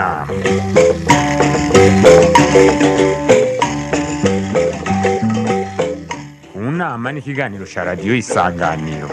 nama mu nama ni ikiganiro cya radiyo isanganiro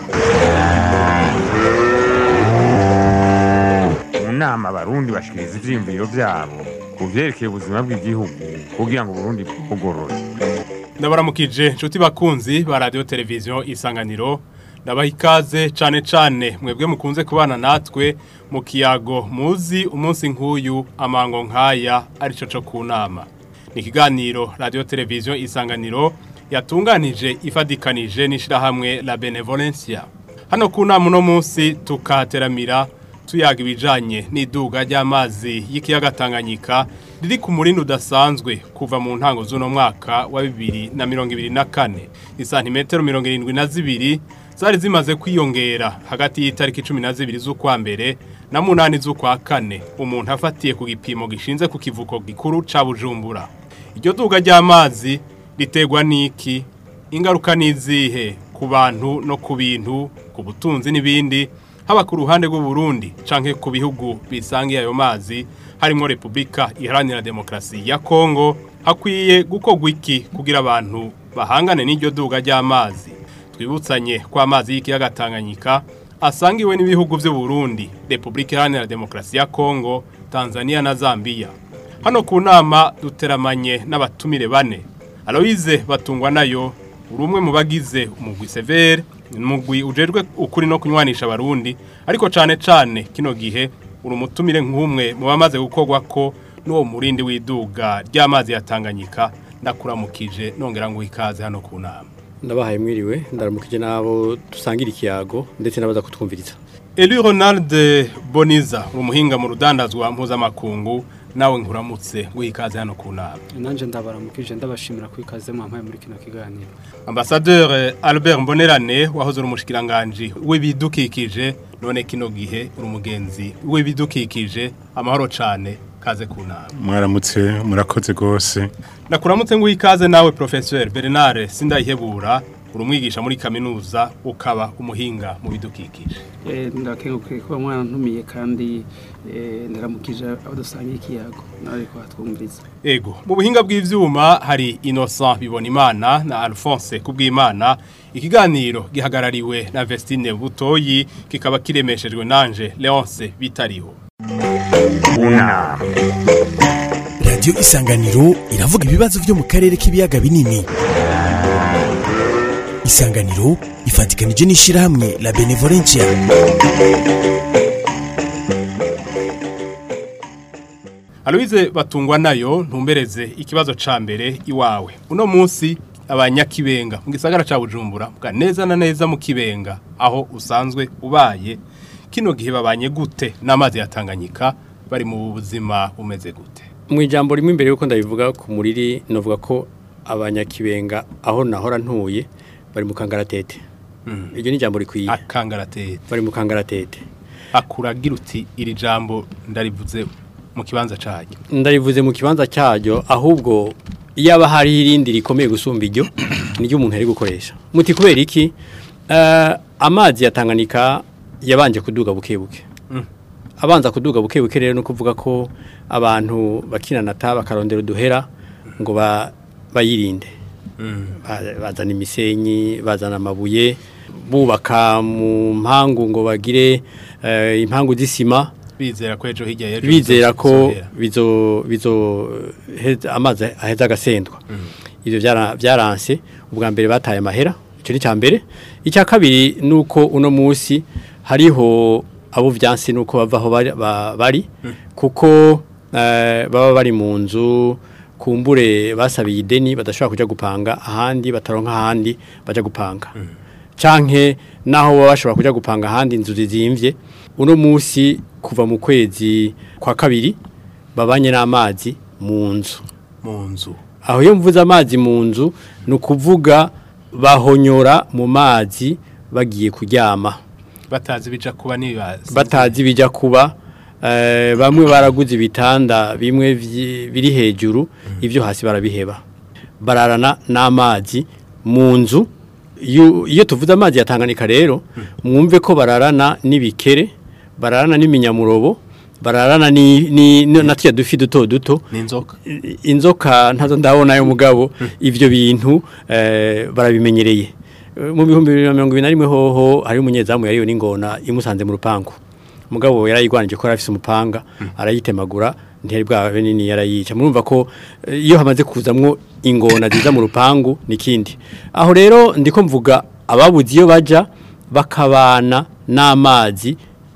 mu nama abarundi bashikiriza ivyiyumviro vyabo ku vyerekeye ubuzima bw'igihugu kugira ngo uburundi bwugorore ndabaramukije nshuti bakunzi ba radiyo televiziyo isanganiro ndabaha ikaze cane cane mwebwe mukunze kubana natwe mu kiyago muzi umunsi nk'uyu amango nk'aya arico co ku nama ni ikiganiro radiyo televiziyo isanganiro yatunganije ifadikanije n'ishirahamwe la benevolencia hano ku nama uno munsi tukateramira tuyaga ibijanye n'iduga ry'amazi y'ikiyaga Tanganyika riri ku murindi udasanzwe kuva mu ntango z'uno mwaka wa bibiri na mirongo ibiri na kane isantimetero mirongo irindwi na zibiri zari zimaze kwiyongera hagati y'itariki cumi na zibiri z'ukwa mbere na munani z'ukwa kane umuntu afatiye ku gipimo gishinze ku kivuko gikuru ca bujumbura iryo duga ry'amazi riterwa n'iki ingaruka n'izihe ku bantu no ku bintu ku butunzi n'ibindi haba ku ruhande rw'uburundi canke ku bihugu bisangiye ayo mazi harimo repubulika iharanira demokarasi ya kongo hakwiye gukorwa iki kugira abantu bahangane n'iryo duga ry'amazi twibutsanye ko amazi y'ikiyaga tanganyika asangiwe n'ibihugu vy'uburundi repubulika iharanira demokarasi ya kongo tanzania na zambia hano ku nama duteramanye n'abatumire bane aloyize batungwa nayo uri umwe mu bagize umugwi severe umugwi ujejwe ukuri no kunywanisha abarundi ariko cane cane kino gihe uri umutumire nk'umwe mu bamaze gukorwa ko n'uwo murindi w'iduga ry'amazi ya Tanganyika ndakuramukije nongera ngo ikaze hano ku nama ndabahaye mwiriwe ndaramukije nabo dusangira ikiyago ndetse n'abaza kutwumviriza Eli Ronald Boniza umuhinga mu rudandazwa mpuzamakungu nawe nkuramutse wikaze hano ku nama nanjye ndabaramukije ndabashimira ko ikaze mwampaye muri kino kiganiro Ambassadeur Albert Mbonerane wahoze uri umushikiranganje w'ibidukikije none kino gihe uri umugenzi w'ibidukikije amahoro cane kaze ku nama mwaramutse murakoze rwose Nakuramutse ngo ikaze nawe Professeur Bernard Sindayihebura uri umwigisha muri kaminuza ukaba umuhinga mu bidukikije ndakenguke kuba mwarantumiye kandi ndaramukije abo dusangiye ikiyago nawe ko hatwumviriza Ego, mu buhinga bw'ivyuma hari Innocent Bibonimana na Alphonse Kubwimana. Ikiganiro gihagarariwe na Vestine Butoyi kikaba kiremeshejwe nanje Leonce Bitariho. mu nama radiyo isanganiro iravuga ibibazo byo mu karere k'ibiyaga binini isanganiro ifatikanije n'ishyirahamwe la benevolencia Aloise batungwa nayo ntumbereze ikibazo ca mbere iwawe. Uno munsi abanyakibenga mu gisagara ca Bujumbura bwa neza na neza mu kibenga aho usanzwe ubaye kino gihe babanye gute n'amazi ya Tanganyika bari mu buzima umeze gute. mu ijambo rimwe imbere yuko ndabivuga ku muriri novuga ko abanyakibenga aho nahora ntuye bari mu kangaratete iryo ni ijambo rikwiye Akangaratete. bari mu kangaratete akuragira uti iri jambo ndarivuze mu kibanza cyanyu ndarivuze mu kibanza cyaryo ahubwo yaba hari irindi rikomeye gusumba iryo niryo umuntu ari gukoresha muti kubera iki Eh, amazi ya Tanganyika yabanje kuduga buke buke abanza kuduga buke buke rero no kuvuga ko abantu bakinanata bakarondera uduhera ngo ba- bayirinde Ba- bazana imisenyi bazana amabuye bubaka mu mpangu ngo bagire eh, impangu z'isima bizera ko ejo hirya y'ejo bizera ko bizohera. bizo bizo heza- amazi aheza agasendwa ivyo byara- byaranse ubwa mbere bataye amahera icyo ni cya mbere icya kabiri ni uko uno munsi hariho abo byansi nuko bava aho bari- ba- bari kuko eh, baba bari mu nzu kumbure basabiye ideni badashobora kujya gupanga ahandi bataronka ahandi baja gupanga canke naho baba bashobora kujya gupanga ahandi inzu zizimvye uno munsi kuva mu kwezi kwa kabiri babanye n'amazi mu nzu mu nzu aho iyo mvuze amazi mu nzu ni ukuvuga bahonyora mu mazi bagiye kuryama batazi bija kuba nibazi batazi bijya kuba eh, bamwe baraguze ibitanda bimwe vyi- biri hejuru ibyo hasi barabiheba bararana n'amazi mu nzu iyo iyo tuvuze amazi yatanganika rero mwumve ko bararana n'ibikere bararana n'iminyamuro bararana ni, ni, ni na tya dufi duto duto n'inzoka I- inzoka ntazo ndabona yo mugabo ivyo bintu eh, barabimenyereye Eh, mu bihumbi bibiri na mirongo ibiri na rimwe hoho hari umunyezamu yariyo n'ingona imusanze mu rupangu mugabo yarayigwanije ko yarafise umupanga arayitemagura ntiyari bwabe nini yarayica murumva ko eh, iyo hamaze kuzamwo ingona ziza mu rupangu nikindi aho rero ndiko mvuga ababuze iyo baja bakabana n'amazi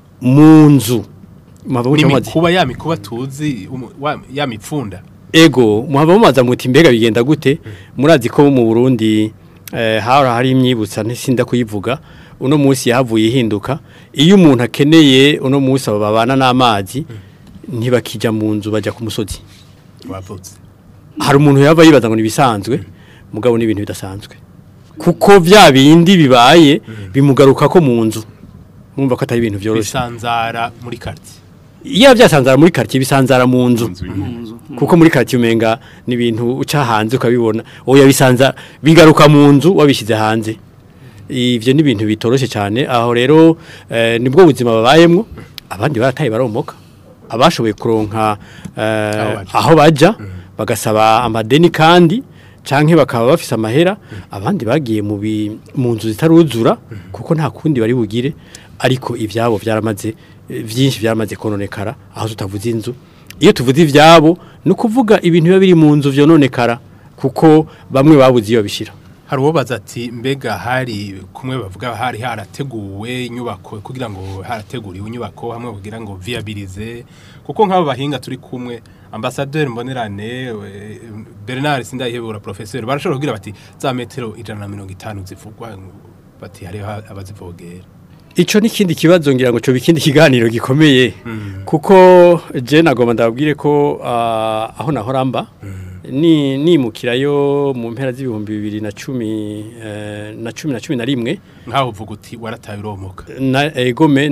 mu nzu Mwava muca mumazi- n'imikuba ya mikuba tuzi umu- wa- ya mipfunda Ego, muhava mumaza muti mbega bigenda gute? Murazi ko mu Burundi eh hara hari imyibutsa ntisinda kuyivuga. Uno munsi yahavuye ihinduka. Iyo umuntu akeneye uno munsi abo babana n'amazi ntibakija mu nzu baja ku musozi. wavutse Hari umuntu yava yibaza ngo nibisanzwe, mugabo ni ibintu bidasanzwe. Kuko vya bindi bibaye bimugaruka ko mu nzu. Mumva ko atari ibintu vyoroshe. bisanzara muri quartier Iya byasanzara muri quartier bisanzara mu nzu. mu nzu kuko muri kati umenga ni ibintu uca hanze ukabibona oya bisanza bigaruka mu nzu wabishyize hanze ivyo ni ibintu bitoroshye cyane aho rero eh, nibwo buzima babayemwo abandi barataye baromoka abashoboye kuronka eh, baja. aho baja bagasaba amadeni kandi canke bakaba bafise amahera abandi bagiye mu bi- mu nzu zitaruzura kuko nta kundi bari bugire ariko ivyabo byaramaze eh, vyinshi byaramaze kononekara aho tutavuze inzu iyo tuvuze ivyabo ni ukuvuga ibintu biba biri mu nzu vyononekara kuko bamwe babuze iyo bishira hari uwobaza ati mbega hari kumwe bavuga hari harateguwe inyubako kugira ngo harateguriwe inyubako hamwe kugira ngo viabilize kuko nk'abo bahinga turi kumwe ambasaderi mbonerane we- Bernard Sindayihebura professeur barashobora kugira bati za metero ijana na mirongo itanu zivugwa bati hariho abazivogera Ico ni kindi kibazo ngira ngo cyo bikindi kiganiro gikomeye kuko je nagomba ndabwire ko ah, aho nahoramba ni nimukirayo mu mpera z'ibihumbi bibiri na cumi eh, na cumi na cumi na rimwe nk'aho uvuga uti warataye uromoka na egome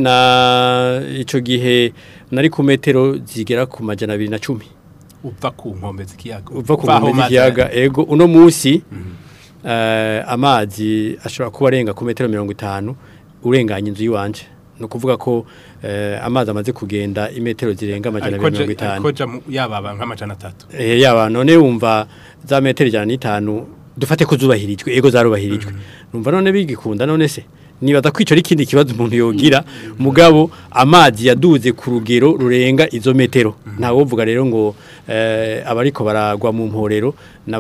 na ico gihe nari ku metero zigera ku majana abiri na cumi uva ku nkombe z'ikiyaga uva ku aho nkombe mazi z'ikiyaga ego uno munsi eh, amazi ashobora kuba arenga ku metero mirongo itanu urenganya inzu y'iwanje ni ukuvuga ko eh, amazi amaze kugenda imetero zirenga amajana ariko abiri mirongo je- itanu ariko ja mu- yababa nk'amajana atatu Eh, yaba none wumva za metero ijana n'itanu dufate ko zubahirijwe ego zarubahirijwe numva none bigikunda none se nibaza kwica ari ikindi kibazo umuntu yogira mugabo amazi yaduze ku rugero rurenga izo metero ntawovuga rero ngo eh, abariko baragwa mu mporero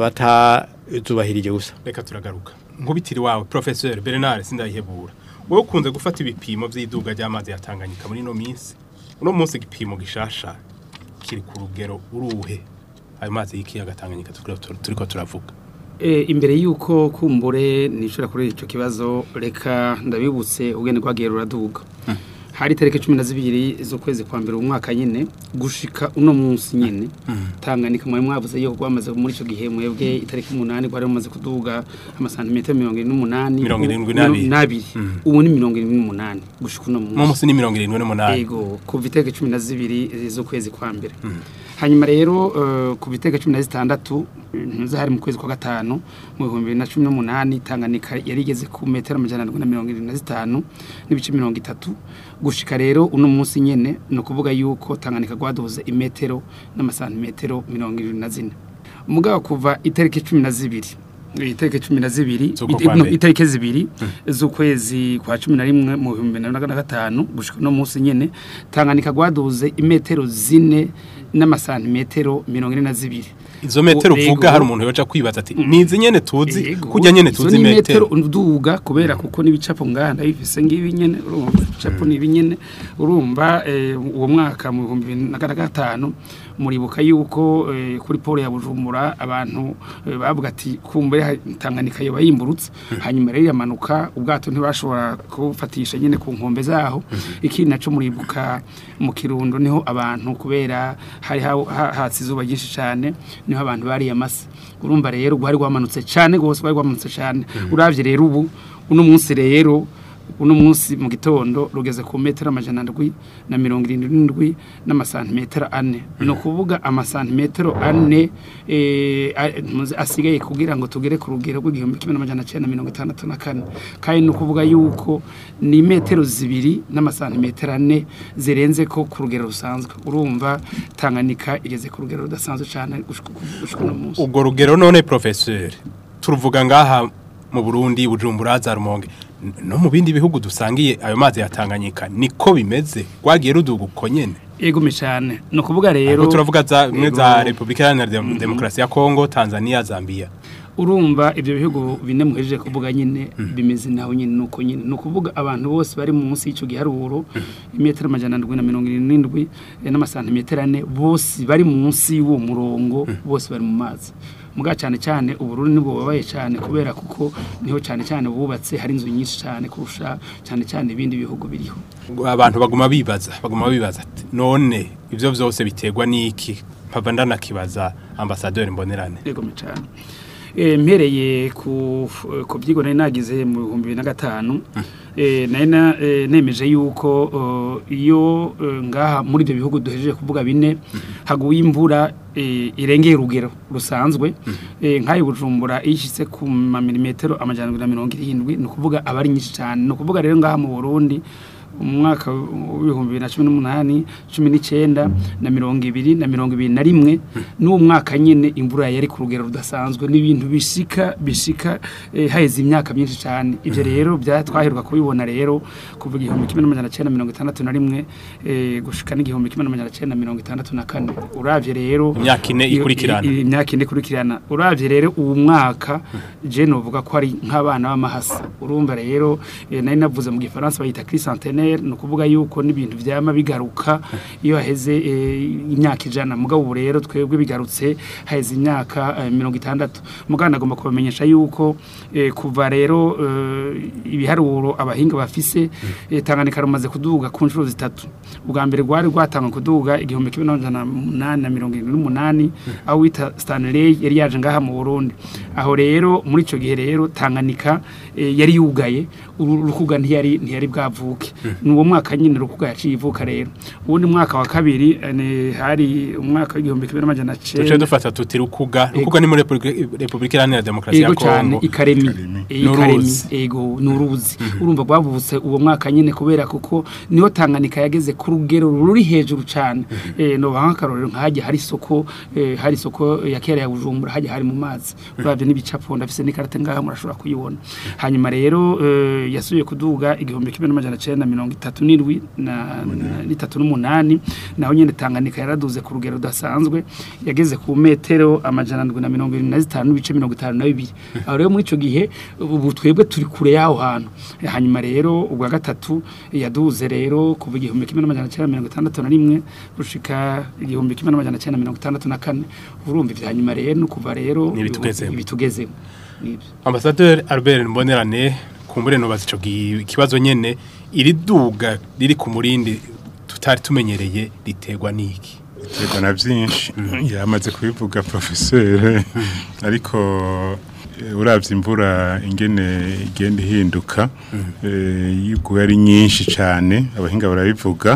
n'abatazubahirije gusa reka turagaruka nkubitiri wawe professeur Bernard Sindayihebura wowe ukunze gufata ibipimo by'iduga ry'amazi yatanganyika muri no minsi uno munsi igipimo gishasha kiri ku rugero uruhe ayo mazi y'ikiyaga Tanganyika turiko turiko turavuga Eh, imbere yuko kumbure nishura kuri ico kibazo reka ndabibutse ubwene rwagiye ruraduga hari tariki cumi na zibiri z'ukwezi kwa mbere umwaka nyine gushika uno munsi nyine Tanganyika mwari mwavuze yuko rwamaze muri ico gihe mwebwe itariki umunani rwari rumaze kuduga amasantimetero mirongo irindwi n'umunani Mirongo ubu- irindwi n'abiri. n'abiri ubu ni mirongo irindwi n'umunani gushika uno munsi uno munsi ni mirongo irindwi n'umunani Ego kuva itariki cumi na zibiri z'ukwezi kwa mbere hanyuma rero eh, ku itariki cumi na zitandatu ntuza hari mu kwezi kwa gatanu mu bihumbi bibiri na cumi n'umunani Tanganyika yari igeze ku metero amajana arindwi na mirongo irindwi na zitanu n'ibice mirongo itatu gushika rero uno munsi nyene ni ukuvuga yuko Tanganyika rwaduze imetero n'amasantimetero mirongo irindwi na zine mugabo kuva itariki cumi na zibiri itariki cumi na zibiri Z'uko ite- kwa no, mbere. itariki zibiri z'ukwezi kwa cumi na rimwe mu bihumbi bibiri na gatanu gushika uno munsi nyene Tanganyika rwaduze imetero zine n'amasantimetero mirongo ine na zibiri izo metero Ego. uvuga hari umuntu yoca kwibaza ati nizi nyene tuzi Ego, kujya nyene izo tuzi ni metero uduga kubera kuko n'ibicapo nganda bifise ngibi nyene urumva ibicapo ni ibinyene urumva eh, uwo mwaka mu bihumbi bibiri na gatanu muribuka yuko eh, kuri polo ya Bujumbura abantu eh, bavuga ati kumbure ha- Tanganyika yoba yimburutse hanyuma rero yamanuka ubwato ntibashobora kufatisha nyene ku nkombe zaho ikindi naco muribuka mu kirundo niho abantu kubera hari ha- ha- hatse izuba ryinshi cyane niho abantu bariye amase urumva rero rwari rwamanutse cyane rwose rwari rwamanutse cyane uravye rero ubu uno munsi rero uno munsi mu gitondo rugeze ku metero amajana ndwi na mirongo irindwi n'indwi n'amasantimetero ane ni ukuvuga amasantimetero ane eh, a- muzi- asigaye kugira ngo tugere ku rugero rw'igihumbi kimwe n'amajana cyenda mirongo itandatu na kane kandi ni ukuvuga yuko ni metero zibiri n'amasantimetero ane zirenze ko ku rugero rusanzwe urumva tanganyika igeze ku rugero rudasanzwe cyane gushika gushika uno munsi ubwo rugero none professeur turuvuga ngaha mu Burundi Bujumbura za Rumonge N- no mu bindi bihugu dusangiye ayo mazi ya Tanganyika niko bimeze gwagiye ruduga uko nyene egume cyane ni ukuvuga rero Ariko turavuga za mwe za Yego. Republika Iharanira Dem- Demokarasi ya Kongo Tanzania Zambia urumva ibyo bihugu bine muhejeje kuvuga nyine bimeze naho nyine nuko nyine ni ukuvuga abantu bose bari munsi y'icyo giharuro imetero amajana ndwi na mirongo irindwi n'indwi eh, n'amasantimetero ane bose bari munsi y'uwo murongo bose bari mu mazi muga cyane cyane ubururu nibwo bubabaye cyane kubera kuko niho cyane cyane bubatse hari inzu nyinshi cyane kurusha cyane cyane ibindi bihugu biriho abantu baguma bibaza baguma bibaza ati none ivyo vyose biterwa niki mpava ndanakibaza ambassadeur mbonerane yego cyane eh mpereye ku ku byigo nari nagize mu 2005 eh nari na- eh, nemeje yuko eh, iyo eh, ngaha muri ibyo bihugu duhejeje kuvuga bine haguye imvura eh, irengeye urugero rusanzwe eh nkayo bujumbura ishitse ku milimetero amajana na mirongo irindwi ni ukuvuga abari nyinshi cyane ni ukuvuga rero ngaha mu Burundi umwaka w'ibihumbi bibiri na cumi n'umunani cumi n'icyenda na mirongo ibiri na mirongo ibiri na rimwe n'uwo mwaka nyine imvura yari ku rugero rudasanzwe n'ibintu bishika bishika eh, haheze imyaka myinshi cyane ibyo rero bya twaheruka kubibona rero kuva igihumbi kimwe n'amajana cyenda mirongo itandatu na rimwe eh, gushika n'igihumbi kimwe n'amajana cyenda mirongo itandatu na kane uravye rero Imyaka ine iyo- ikurikirana. i- i- imyaka ine ikurikirana uravye rero uwo mwaka je novuga ko ari nk'abana b'amahasa urumva rero eh, nari navuze mu gifaransa bayita crisantenaire ni ukuvuga yuko n'ibintu vyama bigaruka iyo haheze eh, imyaka ijana mugabo ubu rero twebwe bigarutse haheze imyaka eh, mirongo itandatu mugabo nagomba kubamenyesha yuko eh, kuva rero eh, ibiharuro abahinga bafise eh, Tanganyika rumaze kuduga ku nshuro zitatu ubwa mbere rwari rwatanga kuduga igihumbi kimwe n'amajana umunani na mirongo irindwi n'umunani aho wita Stanley yari yaje ngaha mu Burundi aho rero muri ico gihe rero Tanganyika eh, yari yugaye uru rukuga ntiyari ntiyari bwavuke ni uwo mwaka nyine rukuga yaciye ivuka rero uwundi mwaka wa kabiri eh, ni hari umwaka w'igihumbi kimwe n'amajana tuce cenda dufata tuti rukuga rukuga ni muri Republika- Republika Iharanira Demokarasi ya ego cyane Kongo ikaremi Eh, ikaremi N'uruzi. ego nuruzi urumva rwavutse uwo mwaka nyine kubera kuko niho Tanganyika yageze ku rugero ruri hejuru cyane eh no bankarorero nkajya hari isoko eh, hari isoko ya kera ya Bujumbura hajya hari mu mazi uravye n'ibicapo ndafise n'ikarate ngaha murashobora kuyibona hanyuma rero eh, yasubiye kuduga igihumbi kimwe n'amajana cenda mirongo itatu n'indwi na na- n'itatu n'umunani naho nyine Tanganyika yaraduze ku rugero rudasanzwe yageze ku metero amajana ndwi na mirongo irindwi na zitanu n'ibice mirongo itanu na bibiri aho rero muri ico gihe ubu twebwe turi kure y'aho hantu hanyuma rero ubwa gatatu yaduze rero kuva igihumbi kimwe n'amajana cyenda mirongo itandatu na rimwe gushika igihumbi kimwe n'amajana cyenda mirongo itandatu na kane urumva ivya hanyuma rero ni ukuva rero Ni ibitugezemo. ibitugezemo nibyo Ambassadeur Albert Mbonerane kumbure no bazico kibazo nyene iri duga riri ku murindi tutari tumenyereye riterwa niki Yego na byinshi yamaze kubivuga professeur ariko eh, uravye imvura ingene igenda ihinduka eh, yuko ari nyinshi cyane abahinga barabivuga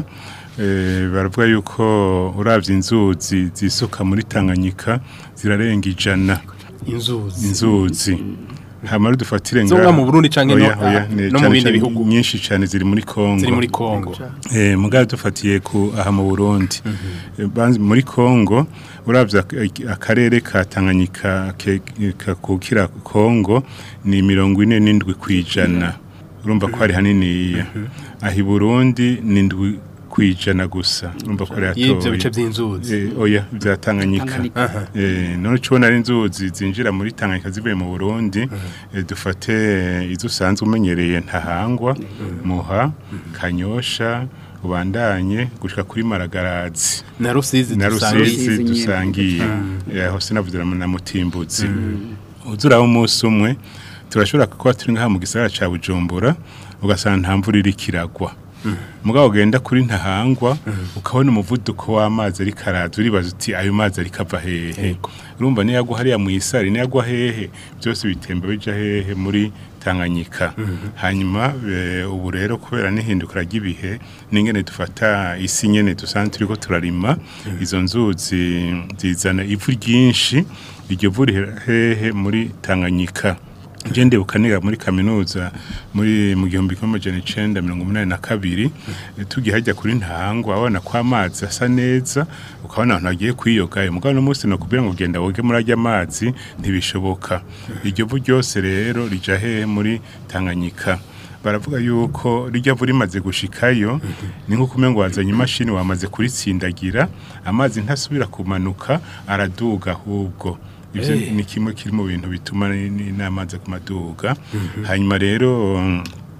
eh, baravuga yuko uravye inzuzi zisuka muri Tanganyika zirarenga ijana inzuzi inzuzi hamara dufatire Zo nga mu Burundi canke no- ni no mu cane bindi cane bihugu? nyinshi cyane ziri muri Kongo ziri muri Kongo Eh, mugabe dufatiye ku aha mu Burundi Eh, banzi- muri Kongo uravye ak- akarere ka Tanganyika ke- kakukira Kongo ni mirongo ine n'indwi kwijana urumva ko hari hanini aho i Burundi ni indwi kwijana gusa urumva ko ari y'ivyo hatoya. bice vy'inzuzi Eh, oya bya Tanganyika Tanganyika. eh none cubona ari inzuzi zinjira muri Tanganyika zivuye mu Burundi eh, dufate eh, izo usanzwe umenyereye ntahangwa muha kanyosha ubandanye gushika kuri maragarazi na rusizi na dusangiye. rusizi Rusizi nyene. dusangiye Eh, aho sinavuze na na mutimbuzi uzuraho umunsi umwe turashobora kuba turi ngaha mu gisagara ca Bujumbura ugasanga nta mvura iriko iragwa mugabo ugenda kuri ntahangwa ukabona umuvuduko w'amazi ariko araza uribaza uti ayo mazi ariko ava hehe urumva niyo agwa hariya mu isari niyo agwa hehe byose bitemba bija hehe muri Tanganyika hanyuma eh, ubu rero kubera n'ihindukira ry'ibihe n'ingene dufata isi nyene dusanzwe turiko turarima izo nzuzi zizana ivu ryinshi iryo vu rihera hehe muri Tanganyika je ndibuka niga muri kaminuza muri mu gihumbi kimwe amajana icenda mirongo umunani na kabiri eh, tugiye hajya kuri ntango abona ko amazi asa neza ukabona abantu bagiye kwiyoga mugabo no munsi no kubwira ngo genda woge muri ajya amazi ntibishoboka iryo vu ryose rero rija hehe muri Tanganyika baravuga yuko rijya vu rimaze gushikayo ni nko kumenya ngo wazanye imashini wamaze kuritsindagira amazi ntasubira kumanuka araduga ahubwo ivyo ni kimwe kiri mu bintu bituma ni- ni- n'amazi ku maduga hanyuma rero mm,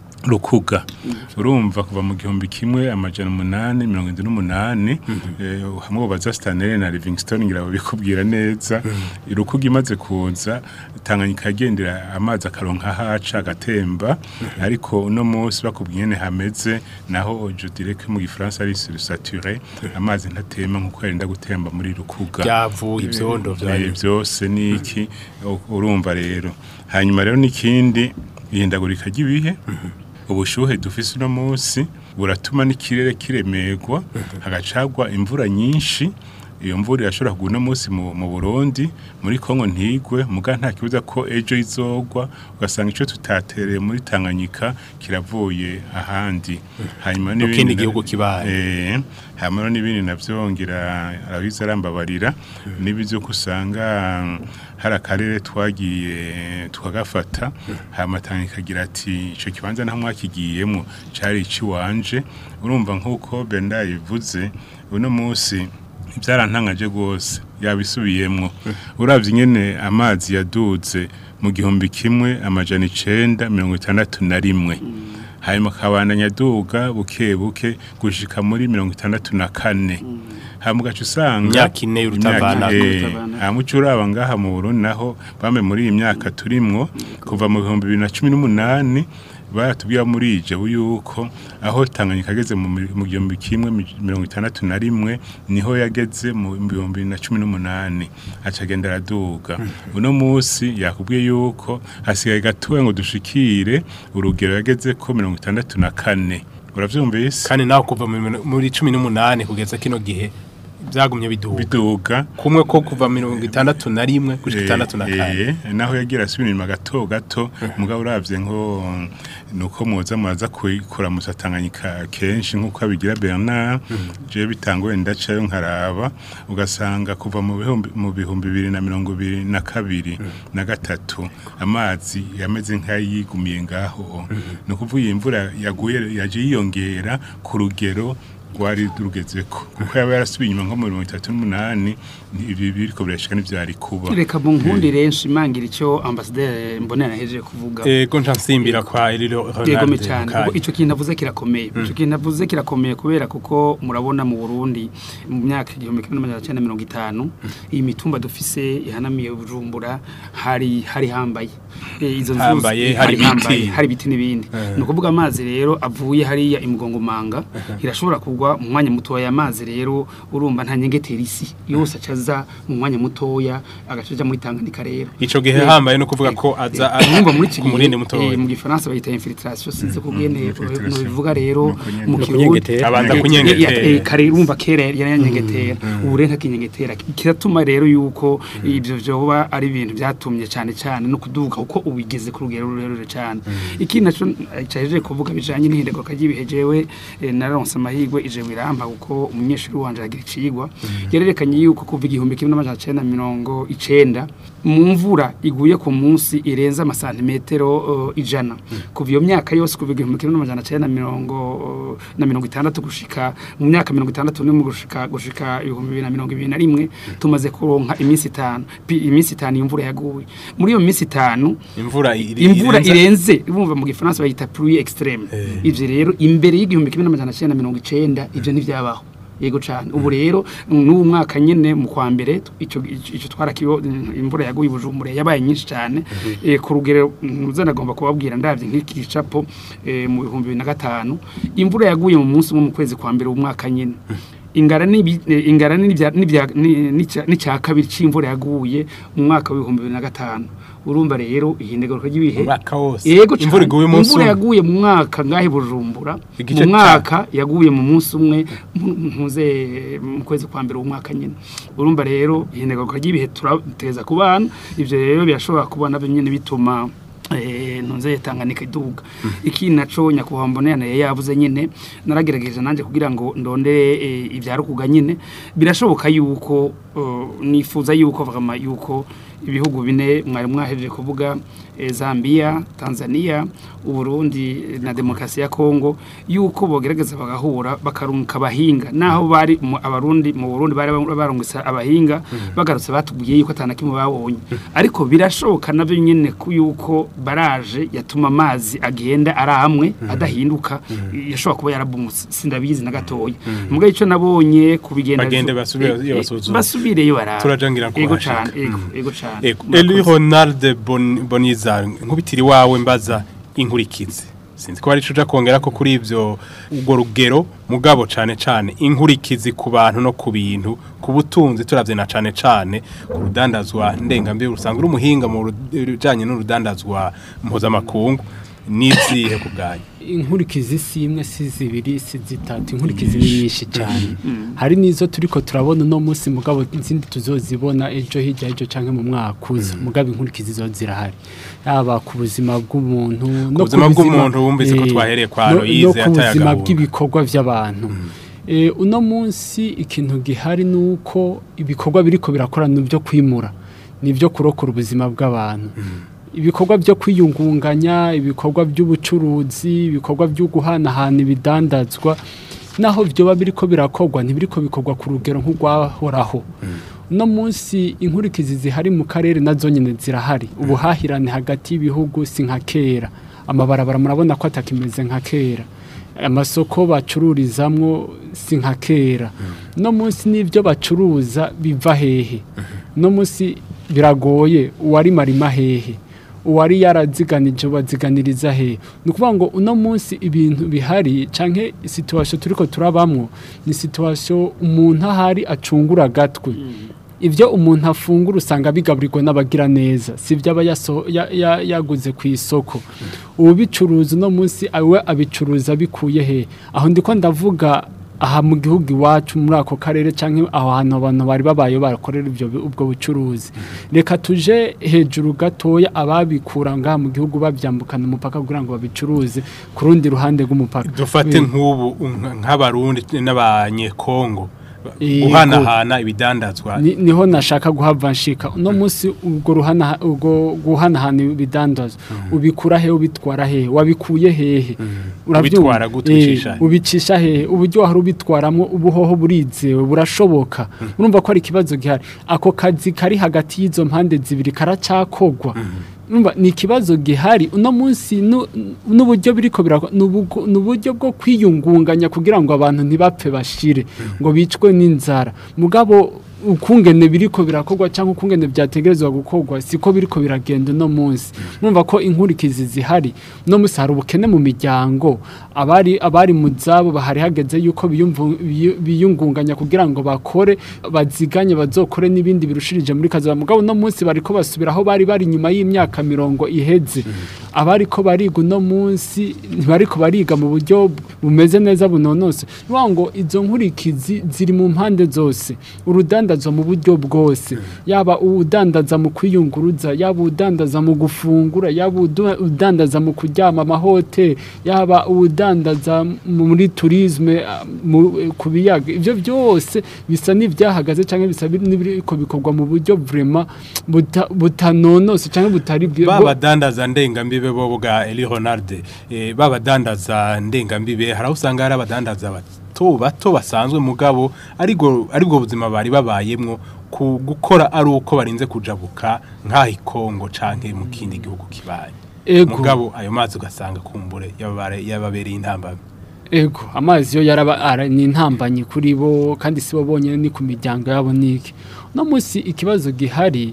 rukuga urumva kuva mu gihumbi kimwe amajana umunani mirongo indwi n'umunani eh, hamwe baza Stanley na Livingstone ngira babikubwira neza rukuga imaze kuza Tanganyika yagendera amazi akaronka haca agatemba ariko uno munsi bakubwiye ne hameze naho je dirais que mu gifaransa ari sursaturé amazi ntatema nkuko yenda gutemba muri rukuga byavu ibyondo Eh, byayo byose niki u- urumva rero hanyuma rero n'ikindi ihindagurika ry'ibihe ubushuhe dufise uno munsi buratuma n'ikirere kiremerwa hagacagwa imvura nyinshi iyo mvura irashobora kugwa uno munsi mu, mu Burundi muri Kongo ntigwe muga nta kibuza ko ejo izogwa ugasanga ico tutatereye muri Tanganyika kiravuye ahandi hanyuma Mu kindi na- gihugu kibaye. Eh, hama rero n'ibindi navyo ngira arabiza arambabarira n'ibyo usanga mm, hari akarere twagiye twagafata hama Tanganyika agira ati ico kibanza nta mwakigiyemo cari iciwanje urumva nk'uko Benda yivuze uno munsi byarantangaje rwose yabisubiyemwo uravye ingene amazi yaduze mu gihumbi kimwe amajana icenda mirongo itandatu na rimwe hanyuma akabandanya aduga buke buke gushika muri mirongo itandatu na kane hama ugaca usanga Imyaka ine y'urutavanako. Imyaka- eh, Urutavanako. hama uca uraba ngaha mu Burundi naho bamwe muri iyi myaka turimwo kuva mu bihumbi bibiri na cumi n'umunani baratubwira muri ije yuko aho Tanganyika ageze mu mi- mu gihumbi kimwe mi- mirongo itandatu na rimwe niho yageze mu bihumbi bibiri na cumi n'umunani aca agenda araduga uno munsi yakubwiye yuko hasigaye gatoya ngo dushikire urugero yageze ko mirongo itandatu na kane uravyumvise kandi naho kuva mu mino- muri cumi n'umunani kugeza kino gihe byagumye biduga biduga kumwe ko kuva mirongo itandatu na rimwe gushika Eh, itandatu na kane eh, naho yagira asubira inyuma gato gato mugabo uravye nko nuko muza muraza kuyikora musatanganyika kenshi nkuko abigira Bernard je bitangoye ndacayo nkaraba ugasanga kuva mu bihumbi mu bihumbi bibiri na mirongo ibiri na kabiri na gatatu amazi yameze nk'ayigumiye ngaho ni ukuvuga iyi mvura yaguye yaje yiyongera ku rugero rwari rugezeko kuko yaba yarasubiye inyuma nko mu mirongo itatu n'umunani ni- ibi biriko birashika n'ivyari kuba reka mu nkundire nshimangira icyo ambasaderi mbonera yahejeje kuvuga ego nca nsimbira kwa iriro yegome Ronald cyane Mukayi. kuko icyo kintu avuze kirakomeye icyo kintu avuze kirakomeye kubera kuko murabona mu Burundi mu myaka igihumbi kimwe n'amajana cyenda mirongo itanu iyi mitumba dufise ihanamiye Bujumbura hari hari hambaye Eh, izo nzuzi Hambaye, eh, hari ibiti. hambaye, hari ibiti n'ibindi ni ukuvuga amazi rero avuye hariya imugongomanga irashobora kugwa mu mwanya mutoya amazi rero urumva nta nyengetera isi yose acaza mu mwanya mutoya agacaja muri Tanganyika rero ico gihe Eh, hambaye no kuvuga ko aza Urumva muri iki ku murindi gihe, mutoya eh, mu gifaransa bayita infiltration sinzi kubwene infiltration. no bivuga rero Nuko nyene. mu Nuko kirundi kunyengetera. abanza Ya- ya- kunyengetera eh, kare urumva kera yari yanyengetera ubu rero ntakinyengetera kiratuma rero yuko ibyo vyoba ari ibintu byatumye cyane cyane no kuduga kuko ubigeze ku rugero rurerure cyane ikindi naco cyaje kuvuga bijanye n'ihindagurika ry'ibihe jewe eh, naronse amahirwe ije wirampa kuko umunyeshuri wanje yagira icigwa yarerekanye yuko kuva igihumbi kimwe n'amajana cenda na mirongo icenda mu mvura iguye ku munsi irenza amasantimetero uh, ijana kuva iyo myaka yose kuva igihumbi kimwe n'amajana cenda na mirongo na mirongo itandatu gushika mu myaka mirongo itandatu n'imwe gushika gushika ibihumbi bibiri na mirongo ibiri na rimwe tumaze kuronka iminsi itanu pi- iminsi itanu imvura yaguye muri iyo minsi itanu imvura iri- imvura irenza- irenze bumva mu gifaransa bayita pluie extreme ivyo rero imbere y'igihumbi kimwe n'amajana cenda na mirongo icenda ivyo ntivyabaho yego cyane ubu rero n'uwo mwaka nyene mu kwa mbere ico ico twarakibo imvura yaguye bujumbure yabaye nyinshi cyane eh, ku rugero nuzana agomba kubabwira ndavye nk'iki gicapo eh, mu bihumbi bibiri na gatanu imvura yaguye mu munsi umwe mu kwezi kwa mbere umwaka nyene ingara n'ibi- eh, ingara n'ibya- n'ibya- ni- n'icya n'icya kabiri c'imvura yaguye mu mwaka w'ibihumbi bibiri na gatanu urumva rero ihindagurika ry'ibihe umwaka wose Yego imvura cane. iguye umunsi imvura umwe yaguye mu mwaka ngahe bujumbura Igice mu mwaka yaguye mu munsi umwe mu- mpuze mu kwezi kwa mbere w'umwaka nyine urumva rero ihindagurika ry'ibihe turateza ku bana ivyo rero birashobora kuba navyo nyene bituma eh ntunze Tanganyika iduga iki naco nyakubahwa mbonera yavuze nyine naragerageje nanje kugira ngo ndondere eh, ivyarukuga nyine birashoboka yuko eh, nifuza yuko vraiment yuko ibihugu bine mwari mwahejeje kuvuga eh, Zambia Tanzania Uburundi na demokrasi ya Kongo yuko bogerageza bagahura bakarunka abahinga naho bari mu- abarundi mu Burundi bari barungisa abahinga bagarutse batubwiye yuko atanakimwe babonye ariko birashoboka navyo nyene ku yuko baraje yatuma amazi agenda ari amwe adahinduka yashobora kuba yarabumutse sindabizi na gatoya mugabo ico nabonye kubigenda Bagende basubire iyo basuzuma. basubireyo barara Turajangira ko ego bashaka. cane ego ego cane Ego, Eli Ronald Bon- Boniza nkubitiri wawe mbaza inkurikizi sinzi ko ari cuja kongera ko kuri ivyo ubwo rugero mugabo cane cane inkurikizi ku bantu no ku bintu ku butunzi turavye na cane cane ku rudandazwa ndengambi usanga uri umuhinga mu bijanye n'urudandazwa mpuzamakungu n'izihe ku bwanyu inkurikizi si imwe si zibiri si zitatu inkurikizi ni nyinshi cyane hari n'izo turiko turabona uno munsi mugabo izindi tuzozibona ejo hirya ejo canke mu mwaka uza mugabo inkurikizi zo zirahari yaba ku buzima bw'umuntu no buzima bw'umuntu wumvise ko twahereye kwa no- Aloyize no ku buzima atayagahunga. bw'ibikorwa by'abantu Eh, uno munsi ikintu gihari ni uko ibikorwa biriko birakora ni byo kwimura ni byo kurokora ubuzima bw'abantu ibikorwa byo kwiyungunganya ibikorwa by'ubucuruzi ibikorwa byo guhanahana ibidandazwa naho byoba biriko birakorwa ntibiriko bikorwa ku rugero nk'urwahoraho uno munsi inkurikizi zihari mu karere nazo nyine zirahari ubuhahirane hagati y'ibihugu si nka kera amabarabara murabona ko atakimeze nka kera amasoko bacururizamwo si nka kera no munsi n'ibyo bacuruza biva hehe no munsi biragoye uwari marima hehe uwari yaraziganije baziganiriza hehe ni ukuvuga ngo uno munsi ibintu bihari canke situwasiyo turiko turabamwo ni situwasiyo umuntu ahari acungura agatwe ibyo umuntu afungura usanga bigaburirwa n'abagira neza si ibyo aba yaso- ya- ya- yaguze ku isoko ubicuruza uno munsi we abicuruza bikuye he aho ndiko ndavuga aha mu gihugu iwacu muri ako karere cyangwa aho hantu abantu bari babaye barakorera ibyo ubwo bucuruzi reka tuje hejuru gatoya ababikura ngaha mu gihugu babyambukana umupaka kugira ngo babicuruze ku rundi ruhande rw'umupaka dufate Eh, nk'ubu nka- nk'abarundi n'abanyekongo Yego. guhanahana ibidandazwa Ni- niho nashaka guhava nshika uno munsi ubwo ruhana ubwo guhanahana ibidandazwa ubikura he ubitwara he wabikuye hehe Uravyumva? Ubitwara gute, Eh, ubicisha he? ubicisha hehe uburyo wahora ubitwaramwo ubuhoho burizewe burashoboka urumva ko ari ikibazo gihari ako kazi kari hagati y'izo mpande zibiri karacakogwa Urumva, ni ikibazo gihari uno munsi nu- n'uburyo biriko birakwa ni ubugo- ni uburyo bwo kwiyungunganya kugira ngo abantu ntibapfe bashire ngo bicwe n'inzara mugabo ukungene biriko birakorwa cyangwa ukungene byategerezwa gukorwa siko biriko biragenda uno munsi mwumva ko inkurikizi zihari uno munsi hari ubukene mu miryango abari abari mu zabo bahari hageze yuko biyumvu- biyu- biyungunganya kugira ngo bakore baziganye bazokore n'ibindi birushirije muri kazi mugabo uno munsi bariko basubira aho bari bari nyuma y'imyaka mirongo iheze abariko bariga uno munsi ntibariko bariga mu buryo bumeze neza bunonose ni ngo izo nkurikizi ziri mu mpande zose urudandazwa mu buryo bwose yaba udandaza mu kwiyunguruza yaba udandaza mu gufungura yaba udu- udandaza mu kuryama amahoteli yaba udandaza muri turisme ah, mu- ku biyaga ibyo byose bisa n'ibyahagaze cyangwa bisa n'ibiriko bikorwa mu buryo vraiment buta- butanonose cyangwa butari bwi- bwo- babadandaza ndengambibe bo bwa Eli Ronald eh, babadandaza ndengambibe hari aho usanga hari abadandaza bato bato basanzwe mugabo ariko aribwo buzima bari babayemwo ku gukora ari uko barinze kujabuka nk'aho ikongo canke mu kindi gihugu kibaye Ego. mugabo ayo mazi ugasanga kumbure yababare- yababereye intambamyi Ego, amazi yo yaraba ara- ni intambanyi kuri bo kandi si bo bonyine ni ku miryango yabo niki. No munsi ikibazo gihari